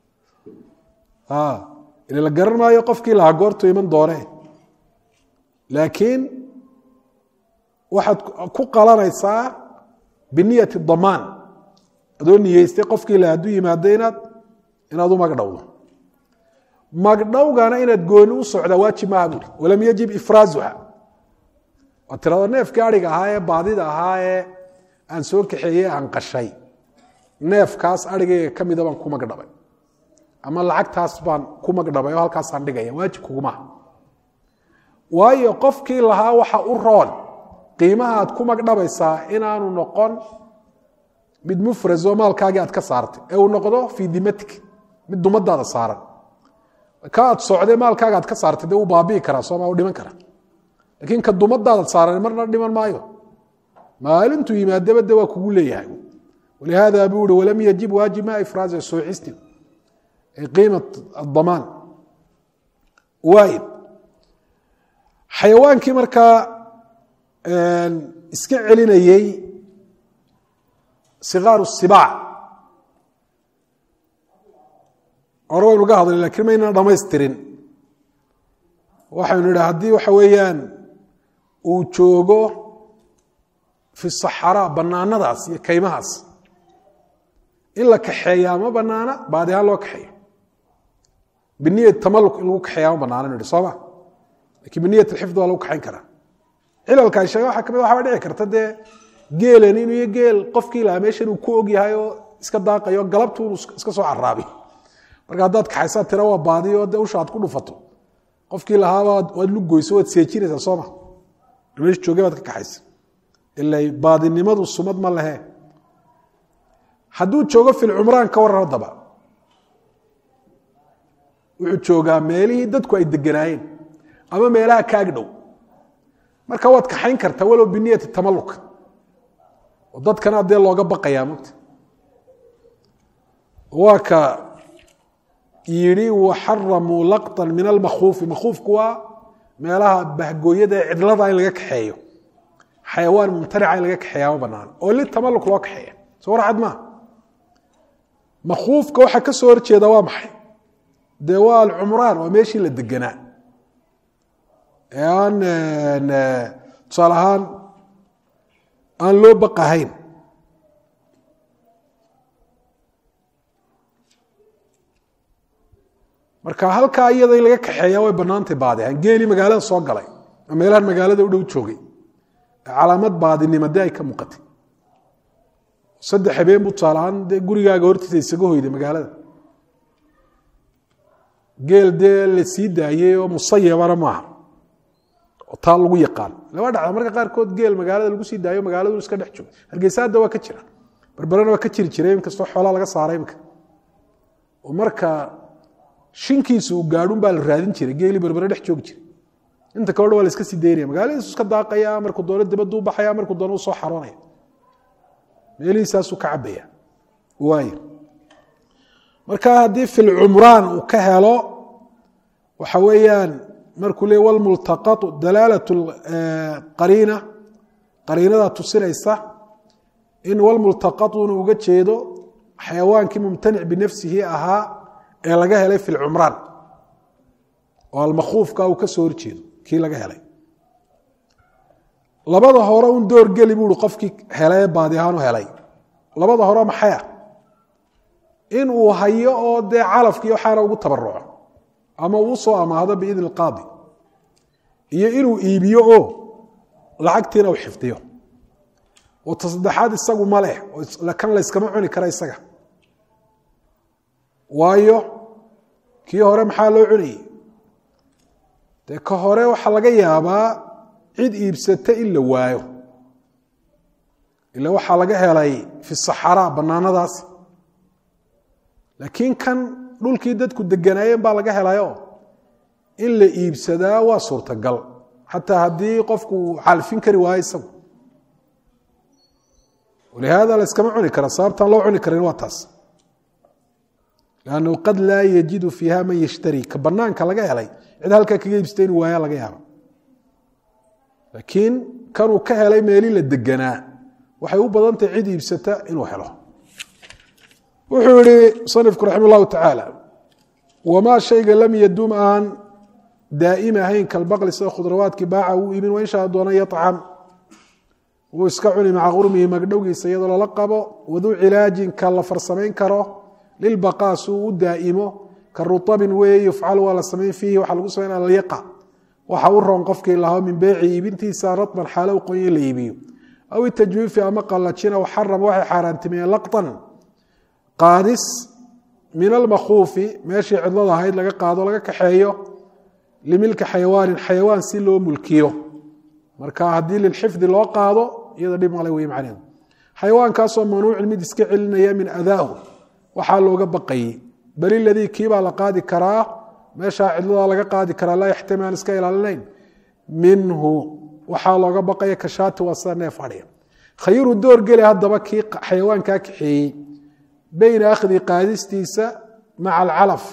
ila la garan maayo qofkii lahaa goortu iman doone laakiin waxaad ku qalanaysaa biniyati damaan adoo niyeystay qofkii la hadduu yimaado inaad inaad u magdhowdo magdhowgana inaad gooni u socdaa waajib maaha buuri walam yajib ifraazuha waa tirado neefkii adhiga ahaa ee baadida ahaa ee aan soo kaxeeyey aan qashay neefkaas adhigayga ka mida baan ku magdhabay ama lacagtaas baan ku magdhabay oo halkaasaan dhigaya waajib kugumaha waayo qofkii lahaa waxa u roon qiimaha aad ku magdhabaysaa inaanu noqon mid mufras oo maalkaagii aad ka saartay ee uu noqdo fii dimatik mid dumadaada saaran ka aad socday maalkaaga aad ka saartay dee uu baabi'i karaa sooma u dhiman karaa laakiin ka dumadaada saaran marna dhiman maayo maalintuu yimaadaba de waa kugu leeyahay walihaada buu ihi walam yajib waajib ma ifraaza soocisti qiimat adamaan waayib xayawaankii markaa iska celinayey sikaaru sibaac hore waynu ga hadlay lakiin maynan dhamaystirin waxaynu idhi haddii waxa weeyaan uu joogo fi saxaraa banaanadaas iyo kaymahaas in la kaxeeyaa ma banaana baadi ahaan loo kaxeeyo biniyat tamaluk in lagu kaxeeyaa ma banaana nu ihi sooma lakiin biniyat alxifd waa lagu kaxayn karaa cilalka ay sheege waxa kamid waxaba dhici karta dee geelan inuu iyo geel qofkii lahaa meeshan uu ku og yahay oo iska daaqayo galabtu inuu iska soo caraabi marka haddaad kaxaysaa tira waa baadiyo dee usha aad ku dhufato qofkii lahaaba waad lugoyso waad seejinaysaa sooma meesha jooge baad ka kaxaysa ila baadinimadu sumad ma lehe hadduu joogo filcumraan ka waran haddaba wuxuu joogaa meelihii dadku ay deganaayeen ama meelaha kaag dhow marka waad kaxayn kartaa walow biniyati tamaluk oo dadkana dee looga baqayaa mogta waa ka yidhi waxaramuu laqطan min almakhuufi makhuufku waa meelaha bahgooyada ee cidlada in laga kaxeeyo xayawaan mumtanica in laga kaxeeya ma banaan oo litamaluk loo kaxeeya soo warcad maa makhuufka waxaa ka soo horjeeda waa maxay dee waa alcumraan waa meeshii la deganaa ee aan tusaale ahaan aan loo baqahayn marka halkaa iyada in laga kaxeeya way banaantay baadihan geelii magaalada soo galay oo meelahan magaalada u dhow joogay calaamad baadinimo dee ay ka muuqatay saddex habeen buu tusaalahaan dee gurigaaga hortiisa isaga hoyday magaalada geel dee la sii daayey oo musayabana maaha oo taa lagu yaqaan lama dhacda marka qaarkood geel magaalada lagu sii daayo magaaladu iska dhex jooga hargeysa hadda waa ka jira berberena waa ka jiri jiray inkastoo xoolaa laga saaray imika oo marka shinkiisa uu gaadhun baa la raadin jiray geelii berbere dhex joogi jiray inta kaleo dhan waa la iska sii daynaya magaaladiisu iska daaqaya markuu doono dibaddu u baxaya markuu doono u soo xaroonaya meelihiisaasuu ka cabaya waay marka haddii filcumraan uu ka helo waxa weeyaan markuu le wlmultaqatu dalaalat qariina qariinada tusinaysa in wlmultaqatu inuu uga jeedo xayawaankii mumtanic binafsihi ahaa ee laga helay fi lcumraan oo almakhuufka uu ka soo horjeedo kii laga helay labada hore un door geli buui qofkii hele baadi ahaan u helay labada hore maxaya in uu hayo oo dee calafkii waxaana ugu tabaruco ama uu usoo amaahdo biidni qaadi iyo inuu iibiyo oo lacagtiina uu xifdiyo oo tasaddexaad isagu ma leh kan layskama cuni kara isaga waayo kii hore maxaa loo cunayey dee ka hore waxaa laga yaabaa cid iibsata in la waayo ila waxaa laga helay fi saxaraa bannaanadaas laakiin kan dhulkii dadku deganaayeen baa laga helayo in la iibsadaa waa suurtagal xataa haddii qofku uu xalfin kari waayo isagu walihaada layskama cuni kara sababtaan loo cuni karin waa taas lannahu qad laa yajidu fiiha man yashtari ka banaanka laga helay cid halkaa kaga iibsata inuu waaya laga yaaba laakiin kanuu ka helay meeli la deganaa waxay u badantahay cid iibsata inuu helo wuxuu yihi musanifku raxima llahu tacaala wamaa shayga lam yadum aan daa'im ahayn kalbaqli sida khudrawaadkii baaca uu iibin wainshaa doona yacam wuu iska cuni maca qurmihi magdhowgiisa iyadoo lala qabo waduu cilaajin ka la farsamayn karo lilbaqaa si uu u daa'imo ka rutabin weeye yufcal waa la samayn fiihi waxaa lagu samayn alyaqa waxa u roon qofkii lahaa min beyci iibintiisa ratban xaalo u qonya in la iibiyo aw itajwiifi ama qallajina waxarama waxay xaaraantimiyeen laqtan qaadis min almakhuufi meeshii cidlada ahayd laga qaado laga kaxeeyo limilki xayawaanin xayawaan si loo mulkiyo marka haddii lilxifdi loo qaado iyada dhib male wey macneedu xayawaankaasoo manuucin mid iska celinaya min adaahu waxaa looga baqayey bal iladii kiibaa la qaadi karaa meeshaa cidladaa laga qaadi karaa laa yaxtami aan iska ilaalinayn minhu waxaa looga baqaya kashaati waa sida neef adhiya khayiru door geli haddaba kii xayawaankaa kaxeeyey beyna akhdi qaadistiisa maca alcalaf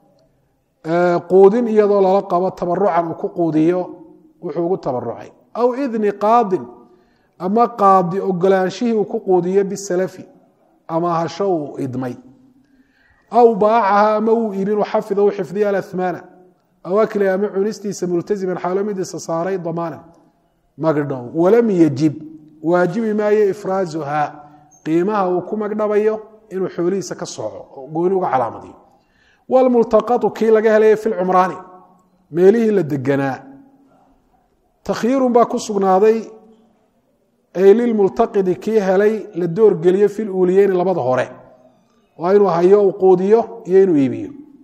quudin iyadoo lala qabo tabarucan uu ku quudiyo wuxuu ugu tabarucay aw idni qaadin ama qaadi ogolaanshihii uu ku quudiyo bisalafi ama hasho uu idmay aw baacaha ama uu iibin xafida u xifdiya alahmaana aw akli ama cunistiisa multaziman xaalo midiisa saaray damaanan magdhow walam yajib waajibi maayo ifraazuhaa qiimaha uu ku magdhabayo inuu xoolihiisa ka sooco oo gooni uga calaamadiyo wlmultaqatu kii laga helaya fi lcumraani meelihii la deganaa takhyiirun baa ku sugnaaday ay lilmultaqidi kii helay la doorgeliyo fi luuliyeyni labada hore waa inuu hayo uu quudiyo iyo inuu iibiyo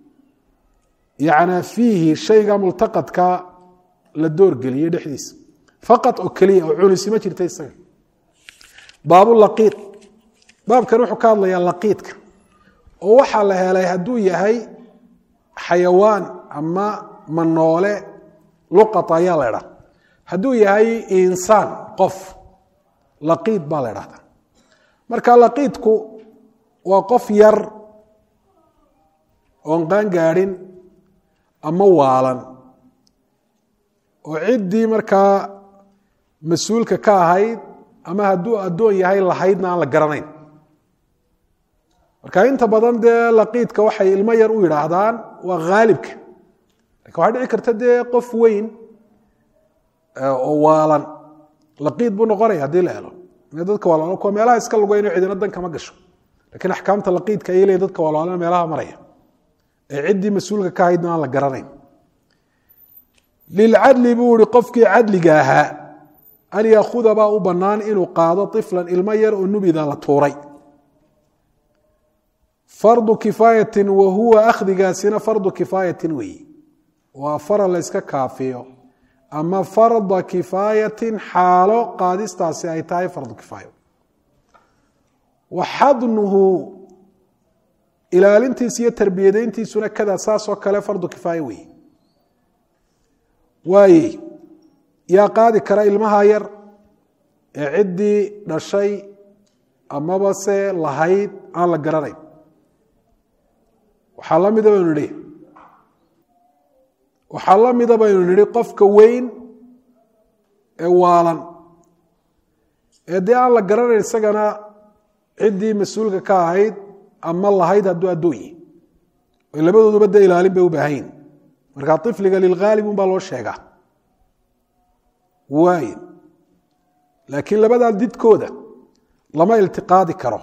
yacnaa fiihi shayga multaqadka la doorgeliyey dhexdiisa faqad oo keliya oo cunisi ma jirta isaga baabulaqiid baabkan wuxuu ka hadlayaa laqiidka oo waxaa la helay hadduu yahay xayawaan ama manoole luqat ayaa la idhaha hadduu yahay insaan qof laqiid baa la idhahdaa marka laqiidku waa qof yar oon qaan gaadhin ama waalan oo ciddii markaa mas-uulka ka ahayd ama hadduu addoon yahay lahaydna aan la garanayn marka inta badan dee laqiidka waxay ilmo yar u yidhaahdaan waa haalibka lakin waxaa dhici karta dee qof weyn oo waalan laqiid buu noqonaya haddii la helo dadka walaalo kuwa meelaha iska lugayno cidina dan kama gasho lakiin axkaamta laqiidka ayay leeyihin dadka walaalana meelaha maraya ee ciddii mas-uulka ka ahaydna aan la garanayn lilcadli buu ihi qofkii cadliga ahaa an yaakuda baa u bannaan inuu qaado iflan ilmo yar oo nubida la tuuray fardu kifaayatin wa huwa akhdigaasina fardu kifaayatin weeye waa faral la yska kaafiyo ama farda kifaayatin xaalo qaadistaasi ay tahay fardu kifaayo wa xadnuhu ilaalintiisa iyo tarbiyadayntiisuna kada saasoo kale fardu kifaayo weeye waaye yaa qaadi kara ilmaha yar ee ciddii dhashay amaba se lahayd aan la garanayn waxaa la mida baynu nidhi waxaa la mida baynu nidhi qofka weyn ee waalan ee dee aan la garanayn isagana ciddii mas-uulka ka ahayd ama lahayd hadduu addoon yihi labadooduba dee ilaalin bay u baahan yihin markaa ifliga lilghaalib un baa loo sheegaa waay laakiin labadaa didkooda lama iltiqaadi karo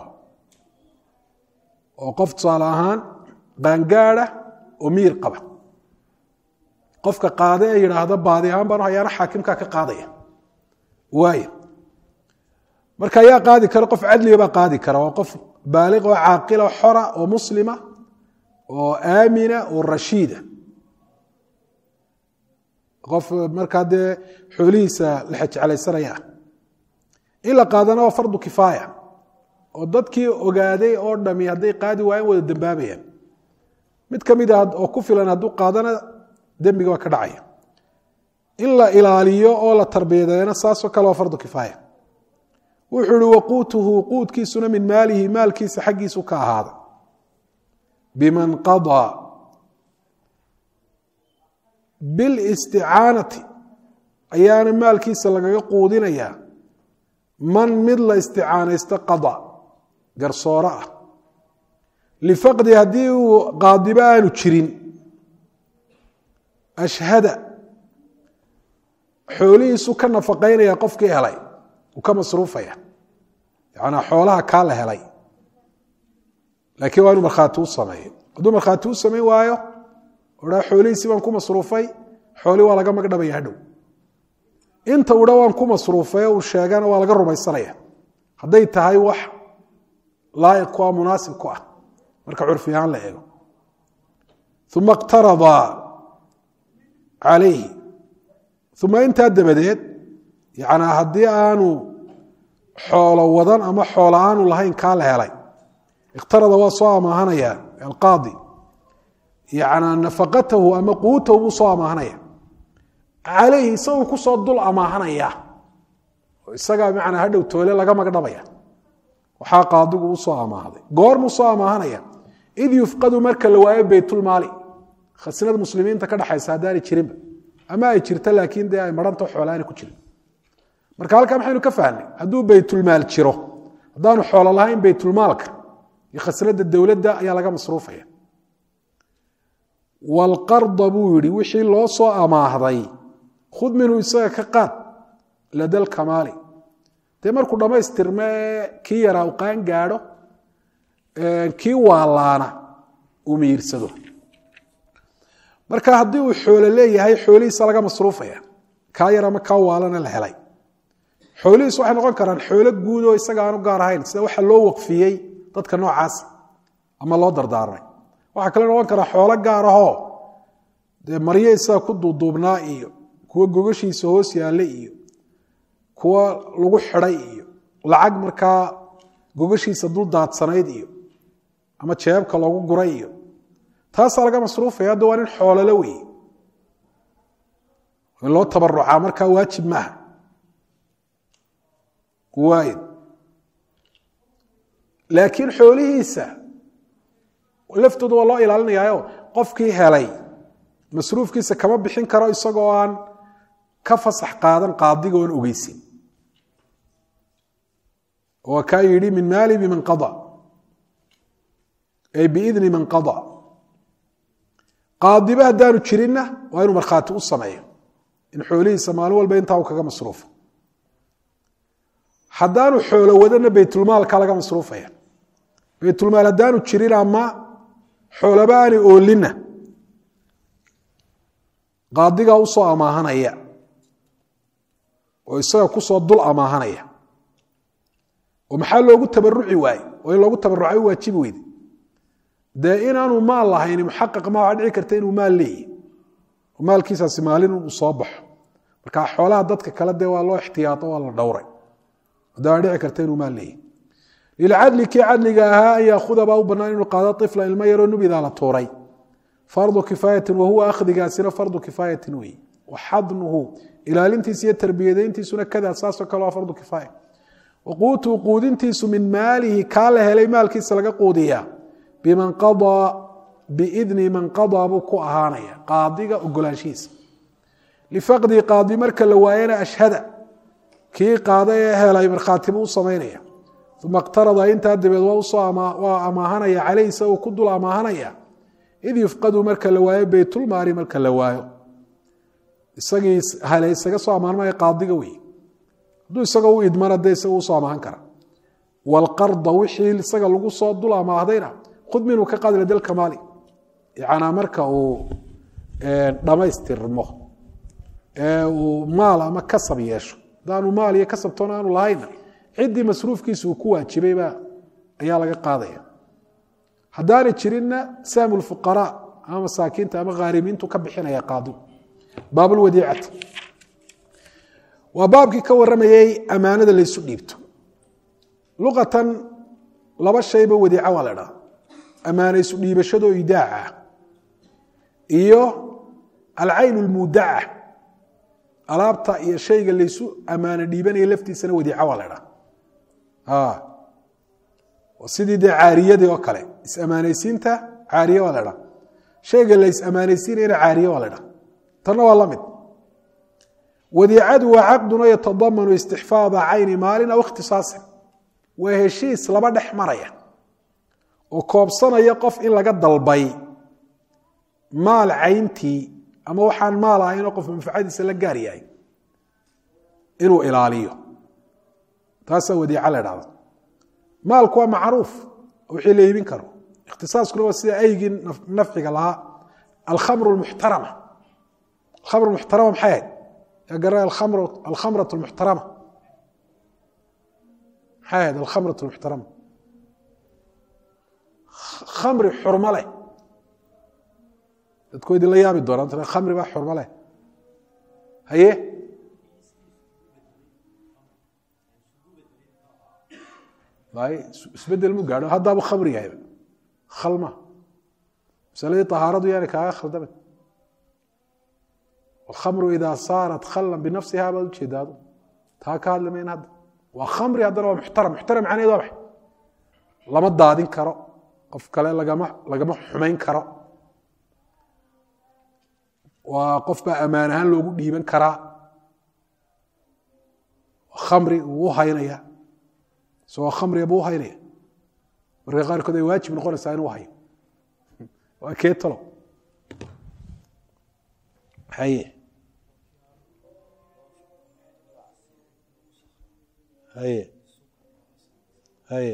oo qof tusaale ahaan qaangaada oo miyir qaba qofka qaade ee yidhaahda baadi ahaan baan hayaana xaakimkaa ka qaadaya waay marka ayaa qaadi kara qof cadliga baa qaadi kara waa qof baaliq oo caaqila xora oo muslima oo aamina oo rashiida qof markaa dee xoolihiisa la xejeclaysanaya ah in la qaadana waa fardu kifaaya oo dadkii ogaaday oo dhami hadday qaadi waayeen wada dembaabayaan mid ka mid a oo ku filan hadduu qaadana dembiga waa ka dhacaya in la ilaaliyo oo la tarbiyadeena saasoo kale waa fardu kifaaya wuxuu ihi waquutuhu quudkiisuna min maalihi maalkiisa xaggiisu ka ahaada biman qadaa bilisticaanati ayaana maalkiisa lagaga quudinayaa man mid la isticaanaysto qada garsooro ah lifaqdi haddii uu qaadibo aanu jirin ashhada xoolihiisu ka nafaqaynaya qofkii helay uu ka masruufaya yanaa xoolaha kaa la helay laakiin waa inuu markhaati u sameeyo hadduu markhaati u samayn waayo odhaa xoolihiisi baan ku masruufay xoolii waa laga magdhabaya hadhow inta udha waan ku masruufay uu sheegana waa laga rumaysanaya hadday tahay wax laa'iq ku ah munaasib ku ah marka curfi ahaan la eego uma iqtarada calayhi uma intaa dabadeed yanaa haddii aanu xoolo wadan ama xoolo aanu lahayn kaa la helay ikhtarada waa soo amaahanaya alqaadi yanaa nafaqatahu ama quutahu buu soo amaahanaya calayhi isagoo kusoo dul amaahanaya oo isagaa manaa hadhow toole laga magdhabaya waxaa qaadigu u soo amaahday goormuu soo amaahanaya id yufqadu marka la waayo baytulmaali khasnada muslimiinta ka dhexaysa haddaanay jirinba ama ay jirto laakiin dee ay maranta xoolaana ku jirin marka halkaa maxaynu ka fahnay hadduu baytulmaal jiro haddaanu xoolo lahayn baytulmaalka iyo khasnada dowladda ayaa laga masruufaya walqarda buu yihi wixii loo soo amaahday khud minhu isaga ka qaad ladal kamaali dee markuu dhammaystirme kii yaraa u qaan gaadho kii waalaana uu miyirsado marka haddii uu xoolo leeyahay xoolihiisa laga masruufaya kaa yar ama kaa waalana la helay xoolihiis waxay noqon karaan xoolo guud oo isaga aanu gaar ahayn sida waxa loo waqfiyey dadka noocaas ama loo dardaarmay waxaa kale noqon karaa xoolo gaar ahoo dee maryo isaga ku duuduubnaa iyo kuwa gogashiisa hoos yaalla iyo kuwa lagu xidhay iyo lacag markaa gogashiisa dul daadsanayd iyo ama jeebka loogu guray iyo taasaa laga masruufaya hadda waa nin xoololo wey in loo tabarucaa markaa waajib maaha waay laakiin xoolihiisa laftooda waa loo ilaalinayaayo qofkii helay masruufkiisa kama bixin karo isagoo aan ka fasax qaadan qaadiga oon ogeysin waa kaa yidhi min maali biman qada ay biidni man qada qaadiba haddaanu jirinna waa inuu markhaati u sameeyo in xoolihiisa maalin walba intaa uu kaga masruufo haddaanu xoolo wadana baytulmaalka laga masruufaya baytulmaal haddaanu jirin ama xoolaba aanay oolinna qaadigaa usoo amaahanaya oo isaga kusoo dul amaahanaya oo maxaa loogu tabaruci waaye oo in loogu tabaruca u waajibi weyde dee inaanu maal lahayn muxaqaq ma waxaa dhici karta inuu maal leeyahy oo maalkiisaasi maalin uu soo baxo marka xoolaha dadka kale dee waa loo ixtiyaato waa la dhowray hadda waa dhici karta inuu maal leeyahy lilcadli kii cadliga ahaa an yaakuda baa u banaan inuu qaado ifla ilmo yaroo nubidaa la tuuray fardu kifaayatin wahuwa akhdigaasina fardu kifaayatin wey waxadnuhu ilaalintiisa iyo tarbiyadayntiisuna kadaa saasoo kale waa fardu kifaaya waquutuu quudintiisu min maalihi kaa la helay maalkiisa laga quudiyaa biman qadaa biidni man qadaa buu ku ahaanaya qaadiga ogolaanshihiisa lifaqdi qaadi marka la waayana ashhada kii qaada ee helay markhaatibuu u samaynaya uma iqtarada intaa dabeed waa amaahanaya caleyh isagoo ku dul amaahanaya id yufqadu marka la waayo beytulmaali marka la waayo isagii hale isaga soo amaanmaya qaadiga wey hadduu isagoo u idmana dee isaga usoo amaahan kara waalqarda wixii isaga lagu soo dul amaahdayna khud minhu ka qaad ladalkamaali yanaa marka uu dhammaystirmo ee uu maal ama kasab yeesho haddaanu maal iyo kasabtoona aanu lahayna ciddii masruufkiisa uu ku waajibayba ayaa laga qaadaya haddaanay jirinna saamu lfuqaraa ama masaakiinta ama khaarimiintu ka bixinaya qaadigu baabulwadiicati waa baabkii ka waramayey ammaanada laysu dhiibto luqatan laba shayba wadiica waa la dhaha ammaana isu dhiibashadoo idaaca iyo alcayn lmuudaca alaabta iyo shayga laysu ammaano dhiibanaya laftiisana wadiica waa la dhaha sidii dee caariyadii oo kale is-ammaanaysiinta caariye waa la dhaha shayga la is-ammaanaysiinayana caariye waa la dhaha tanna waa la mid wadiicadu waa caqdun oo yatadamanu istixfaada cayni maalin aw ikhtisaasin waa heshiis laba dhex maraya oo koobsanaya qof in laga dalbay maal cayntii ama waxaan maal ahaynoo qof manfacadiisa la gaar yahay inuu ilaaliyo taasaa wadiica la dhahda maalku waa macruuf wixii la iibin karo ikhtisaaskuna waa sida aygii nafciga lahaa alkhamru muxtarama alkhamru muxtarama maxay ahayd yaa gara alkhamrat muxtarama maxay ahayd alkhamrat muxtarama khamri xurmo leh dadku idinla yaabi doonaan khamri baa xurmo leh haye isbedel mu gaadho haddaabu khamri yahayba khalma masaladii طahaaradu yaana kaaga khaldamin alkhamru idaa saarat khallan binafsiha baad ujeedaado taa ka hadli mayn hadda waa khamri haddana waa muxtaram muxtaram macnaheed waa maxay lama daadin karo qof kale lagama lagama xumayn karo waa qof baa ammaan ahaan loogu dhiiban karaa khamri uu u haynaya isagoo khamriga buu u haynaya marka qaarkood ay waajib noqonaysaa inuu hayo waa kee talo haye haye haye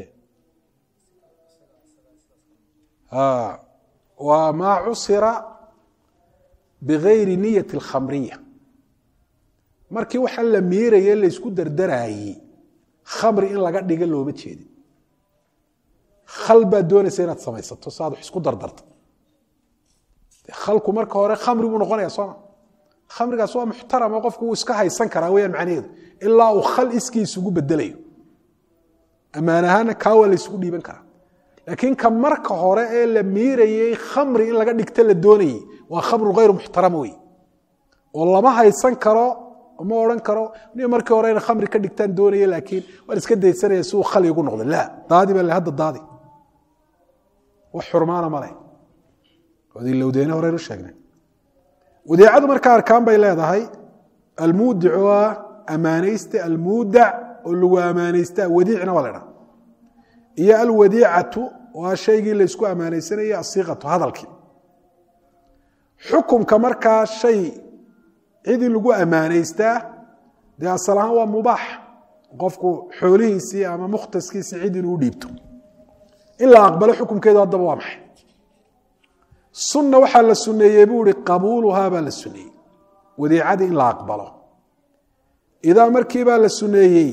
waa maa cusira bigayri niyati alkhamriya markii waxaa la miiraye laysku dardaraayey khamri in laga dhiga looma jeedin khal baad doonaysa inaad samaysato si aad wax isku dardarto khalku marka hore khamri buu noqonaya sooma khamrigaas waa muxtarama qofku wuu iska haysan karaa weyaan macnaheedu ilaa uu khal iskii isugu bedelayo ammaan ahaana kaa waa la isugu dhiiban karaa laakiin ka marka hore ee la miirayey khamri in laga dhigta la doonayey waa khamru hayru muxtaram wey oo lama haysan karo ma odhan karo ni markii hore ina khamri ka dhigtaan doonaya laakiin waan iska daysanaya si uu khali ugu noqdo la daadi baa le hadda daadi wax xurmaana ma leh odilowdeene horeynu sheegnay wadeecadu markaa arkaan bay leedahay almuudic waa ammaanayste almuudac oo lagu ammaanaystaa wadiicna waa la dhaa iyo alwadiicatu waa shaygii laysku ammaanaysanaya asiiqatu hadalkii xukumka markaa shay cidii lagu ammaanaystaa dee asal ahaan waa mubaax qofku xoolihiisii ama mukhtaskiisii cid inuu dhiibto in la aqbalo xukumkeedu haddaba waa maxay sunna waxaa la suneeyey buu ihi qabuuluhaa baa la suneeyey wadiicadii in la aqbalo idaa markiibaa la suneeyey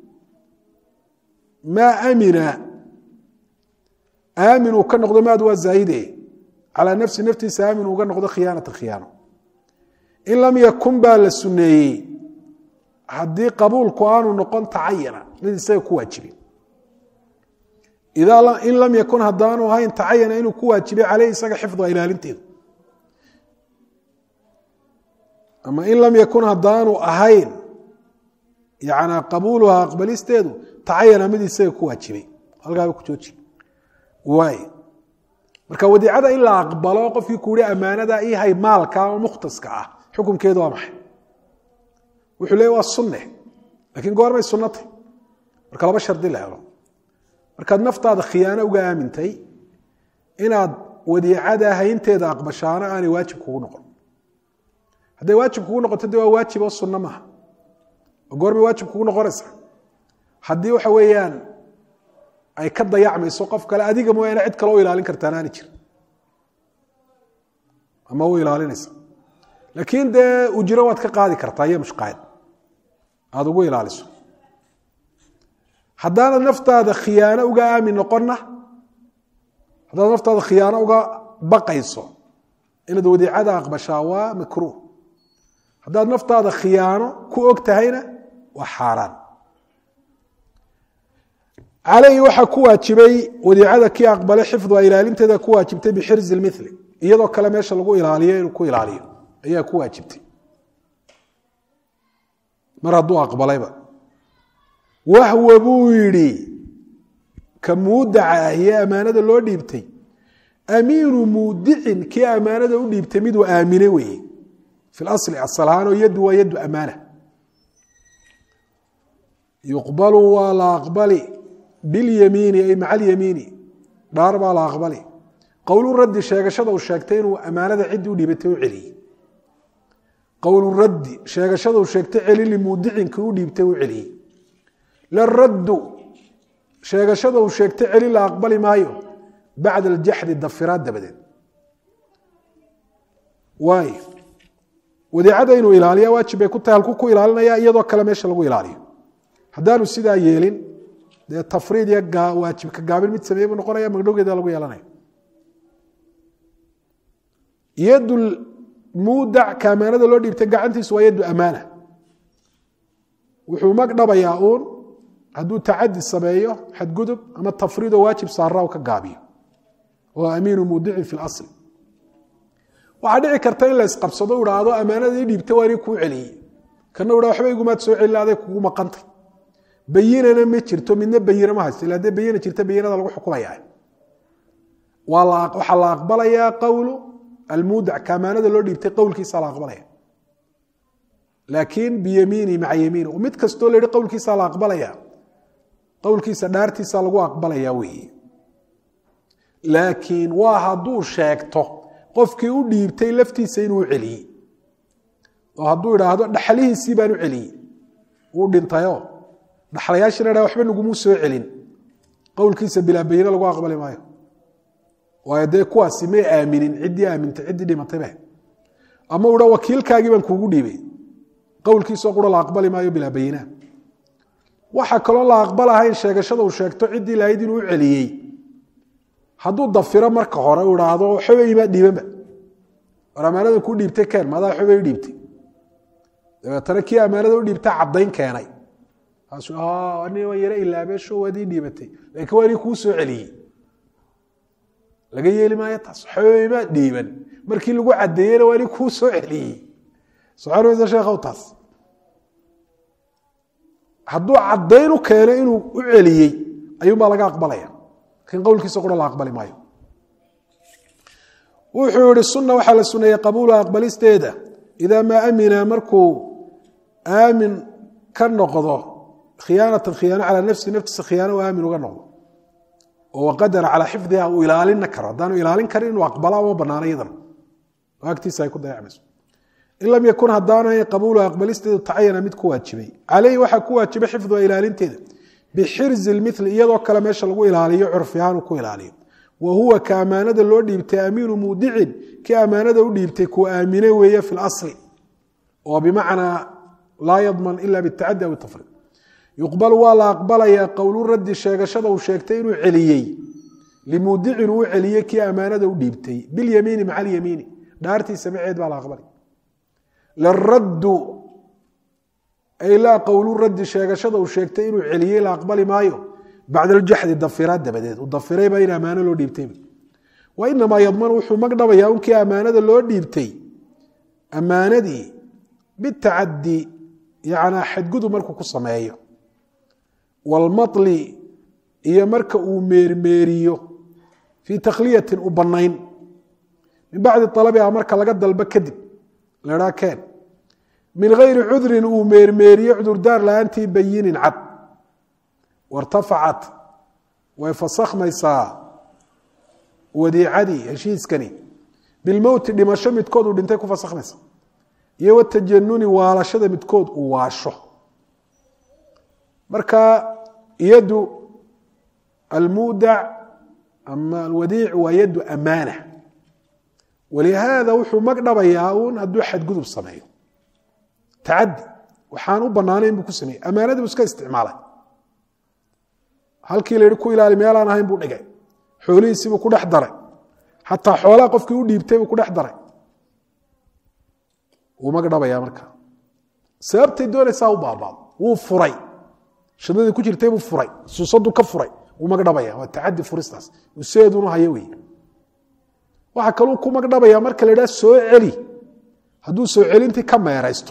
maa amina aamin uu ka noqdo maad waa zaahide calaa nafsi naftiisa aamin uga noqdo khiyaanata khiyaano in lam yakun baa la suneeyey haddii qabuulku aanu noqon tacayana mid isaga ku waajibin in lam yakun haddaanu ahayn tacayana inuu ku waajibay caleyh isaga xifduha ilaalinteedu ama in lam yakun haddaanu ahayn yana qabuuluha aqbalisteedu tacayana mid isaga ku waajibay halkaaba ku jooji waay marka wadiicada in la aqbalo qofkii ku yihi ammaanada ihay maalka ama mukhtaska ah xukumkeedu waa maxay wuxuu leey waa sunne lakiin goormay sunnatay marka laba shardi la helo markaad naftaada khiyaano uga aamintay inaad wadiicada haynteeda aqbashaano aanay waajib kugu noqon hadday waajib kugu noqoto de waa waajib oo sunno maaha oo goormay waajib kugu noqonaysa haddii waxa weeyaan ay ka dayacmayso qof kale adiga mooyaane cid kale u ilaalin kartaan aani jir ama u ilaalinaysa laakiin dee ujiro waad ka qaadi kartaa iyo mushqaad aada ugu ilaaliso haddaanad naftaada khiyaano uga aamin noqonna haddaad naftaada khiyaano uga baqayso inaad wadiicada aqbashaa waa makruuh haddaad naftaada khiyaano ku og tahayna waa xaaraan caleyhi waxaa ku waajibay wadiicada kii aqbalay xifduha ilaalinteeda ku waajibtay bixirzi mili iyadoo kale meesha lagu ilaaliyo inuu ku ilaaliyo ayaa ku waajibtay mar hadduu aqbalayba wahwa buu yidhi ka muudaca ahiye ammaanada loo dhiibtay amiinu muudicin kii ammaanada u dhiibtay miduu aamine weeye fi lasli asal ahaan oo yaddu waa yaddu ammaana yuqbalu waa la aqbali bilyamiini ay maca alyamiini dhaar baa la aqbali qowlu raddi sheegashada uu sheegtay inuu ammaanada ciddii u dhiibatay u celiyey qowlu raddi sheegashada uu sheegtay celi limuudicinkii u dhiibtay u celiyey laraddu sheegashada uu sheegtay celi la aqbali maayo bacda aljaxdi dafiraad dabadeed waay wadiicada inuu ilaaliya waajib bay ku tahay halku ku ilaalinaya iyadoo kale meesha lagu ilaaliyo haddaanu sidaa yeelin dee tafriid iyo waajibka gaabin mid sameeye buu noqonaya magdhowgeeda lagu yeelanaya yadu muudac ka amaanada loo dhiibtay gacantiisu waa yaddu amaana wuxuu magdhabayaa uun hadduu tacadi sameeyo xadgudub ama tafriidoo waajib saara ka gaabiyo oo amiinu muudicin fi asli waxaa dhici karta in la isqabsado idhaahdo ammaanada ii dhiibta waa nin kuu celiyey kana ha waxba igumaad soo celin aday kugu maqantay bayinana ma jirto midna bayina ma haysto ila hadee bayina jirta bayinada lagu xukumaya waxaa la aqbalayaa qowlu almuudac ka ammaanada loo dhiibtay qowlkiisa la aqbalaya laakiin biyamiini maca yamiini mid kastoo la yihi qowlkiisa la aqbalaya qowlkiisa dhaartiisa lagu aqbalaya weeye laakiin waa hadduu sheegto qofkii u dhiibtay laftiisa inuu celiyey oo hadduu idhaahdo dhaxlihiisii baan u celiyey wuu dhintayoo dhaxlayaashina dha waxba nagumuu soo celin qowlkiisa bilaa bayine lagu aqbali maayo waayo dee kuwaasi may aaminin ciddii aamintay ciddii dhimataybe ama u dha wakiilkaagii baan kuugu dhiibay qowlkiisoo qura la aqbali maayo bilaa bayina waxaa kaloo la aqbalahayn sheegashada uu sheegto ciddii lahayd inuu u celiyey hadduu dafiro marka hore u idhaahdo waxba imaa dhiibanba war ammaanada ku dhiibtay keen madaa xubay dhiibtay dabeetana kii ammaanada u dhiibta caddayn keenay kaasu ani waan yaro ilaabeesho waad ii dhiibatay laakiin waa inii kuu soo celiyey laga yeeli maayo taas xoomaa dhiiban markii lagu caddeeyena waa inii kuu soo celiyey soconmaysa sheekhow taas hadduu caddayn u keeno inuu u celiyey ayuunbaa laga aqbalaya lakiin qowlkiisa qura la aqbali maayo wuxuu yihi sunna waxaa la suneeyey qabuula aqbalisteeda idaa maa amina markuu aamin ka noqdo khiyaanatan khiyaano calaa nafsi naftiisa khiyaano u aamin uga noqdo oo waqadara calaa xifdiha uu ilaalina karo haddaanu ilaalin karin inuu aqbala uma banaano iyadana oo agtiisa ay ku dayacmayso in lam yakun haddaanay qabuulu aqbalisteedu tacayana mid ku waajibay caleyhi waxaa ku waajibay xifduha ilaalinteeda bixirzi lmili iyadoo kale meesha lagu ilaaliyo curfi ahaan uu ku ilaaliyo wa huwa ka ammaanada loo dhiibtay amiinu muudicin kii ammaanada u dhiibtay kuu aamine weeye fi lasli oo bimacnaa laa yadman ila bitacadi aw tafriid yuqbalu waa la aqbalayaa qowlu raddi sheegashada uu sheegtay inuu celiyey limuudicin uu celiyey kii ammaanada u dhiibtay bilyamiini maca alyamiini dhaartiisa maceed baa la aqbalay laraddu ay laa qowlu raddi sheegashada uu sheegtay inuu celiyey la aqbali maayo bacda aljaxdi dafiraad dabadeed uu dafirayba in ammaano loo dhiibtayba wa inamaa yadmanu wuxuu magdhabayaa unkii ammaanada loo dhiibtay ammaanadii bitacadi yanaa xadgudub markuu ku sameeyo walmatli iyo marka uu meermeeriyo fii takhliyatin u bannayn min bacdi alabiha marka laga dalbo kadib lahaa keen min gayri cudrin uu meermeeriyo cudurdaar la-aantii bayinin cad wartafacat way fasakhmaysaa wadiicadii heshiiskani bilmowti dhimasho midkood uu dhintay ku fasakhmaysa iyo watajanuni waalashada midkood uu waasho marka yadu almuudac ama alwadiic waa yadu amaana walihaada wuxuu magdhabayaa uun hadduu xadgudub sameeyo tacadi waxaan u banaanayn buu ku sameeyey ammaanadii buu iska isticmaalay halkii la yihi ku ilaali meelaan ahayn buu dhigay xoolihiisiibuu ku dhex daray xataa xoolaha qofkii u dhiibtay buu ku dhex daray wuu magdhabayaa markaa sababtay doonaysaa u baabaado wuu furay shadadii ku jirtay buu furay suusadu ka furay wuu magdhabaya waa tacadi furistaas useedunu hayo wey waxaa kaluu ku magdhabaya marka la idhaha soo celi hadduu soo celintii ka meeraysto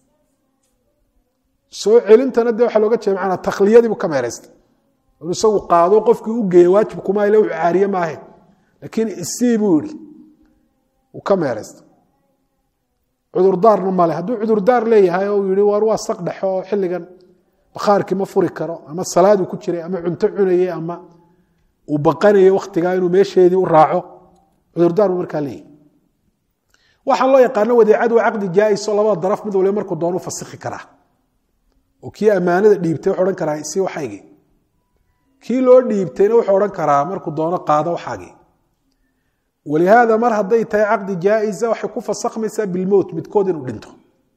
soo celintana de waxaa looga jeeda maanaa takhliyadiibuu ka meeraystay inuu isagu qaado qofkii u geeya waajib kuma ile wuxuu caariye maahe laakiin isii buu yihi uu ka meeraystay cudurdaarna male hadduu cudurdaar leeyahay oo uu yihi war waa saq dhexe oo xilligan bakhaarkii ma furi karo ama salaaduu ku jiray ama cunto cunayey ama uu baqanayay wakhtigaa inuu meesheedii u raaco cudurdaar buu markaa leeyahy waxaan loo yaqaano wadeecadu waa caqdi jaaiso labada daraf mid waliba markuu doonu fasikhi karaa oo kii ammaanada dhiibtay wuxuu odhan karaa si waxaygii kii loo dhiibtayna wuxuu odhan karaa markuu doono qaado waxaagii walihaada mar hadday tahay caqdi jaaisa waxay ku fasakhmaysaa bilmowt midkood inuu dhinto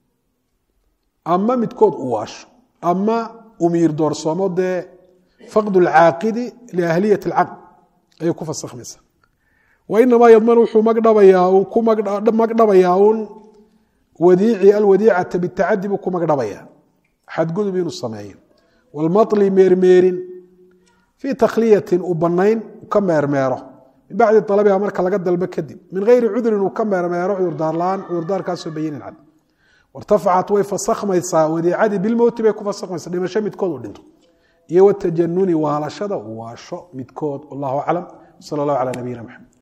ama midkood u waasho ama umiir doorsoomo dee faqd lcaaqidi liahliyat alcaqd ayay ku fasakhmaysaa wainamaa yadman wuxuu magdhabayaa uu ku magdhabayaa uun wadiici alwadiicata bitacadi buu ku magdhabayaa xadgudub inuu sameeyo walmatli meermeerin fii takhliyatin uu bannayn ka meermeero min bacdi alabiha marka laga dalbo kadib min gayri cudrin uu ka meermeero cudurdaar la-aan cudurdaarkaasoo bayinin cad wartafacat way fasakhmaysaa wadiicadii bilmowti bay ku fasakhmaysaa dhimasho midkood uu dhinto iyo watajanuni waalashada uu waasho midkood wallahu aclam sala allahu calaa nabiyina maxamed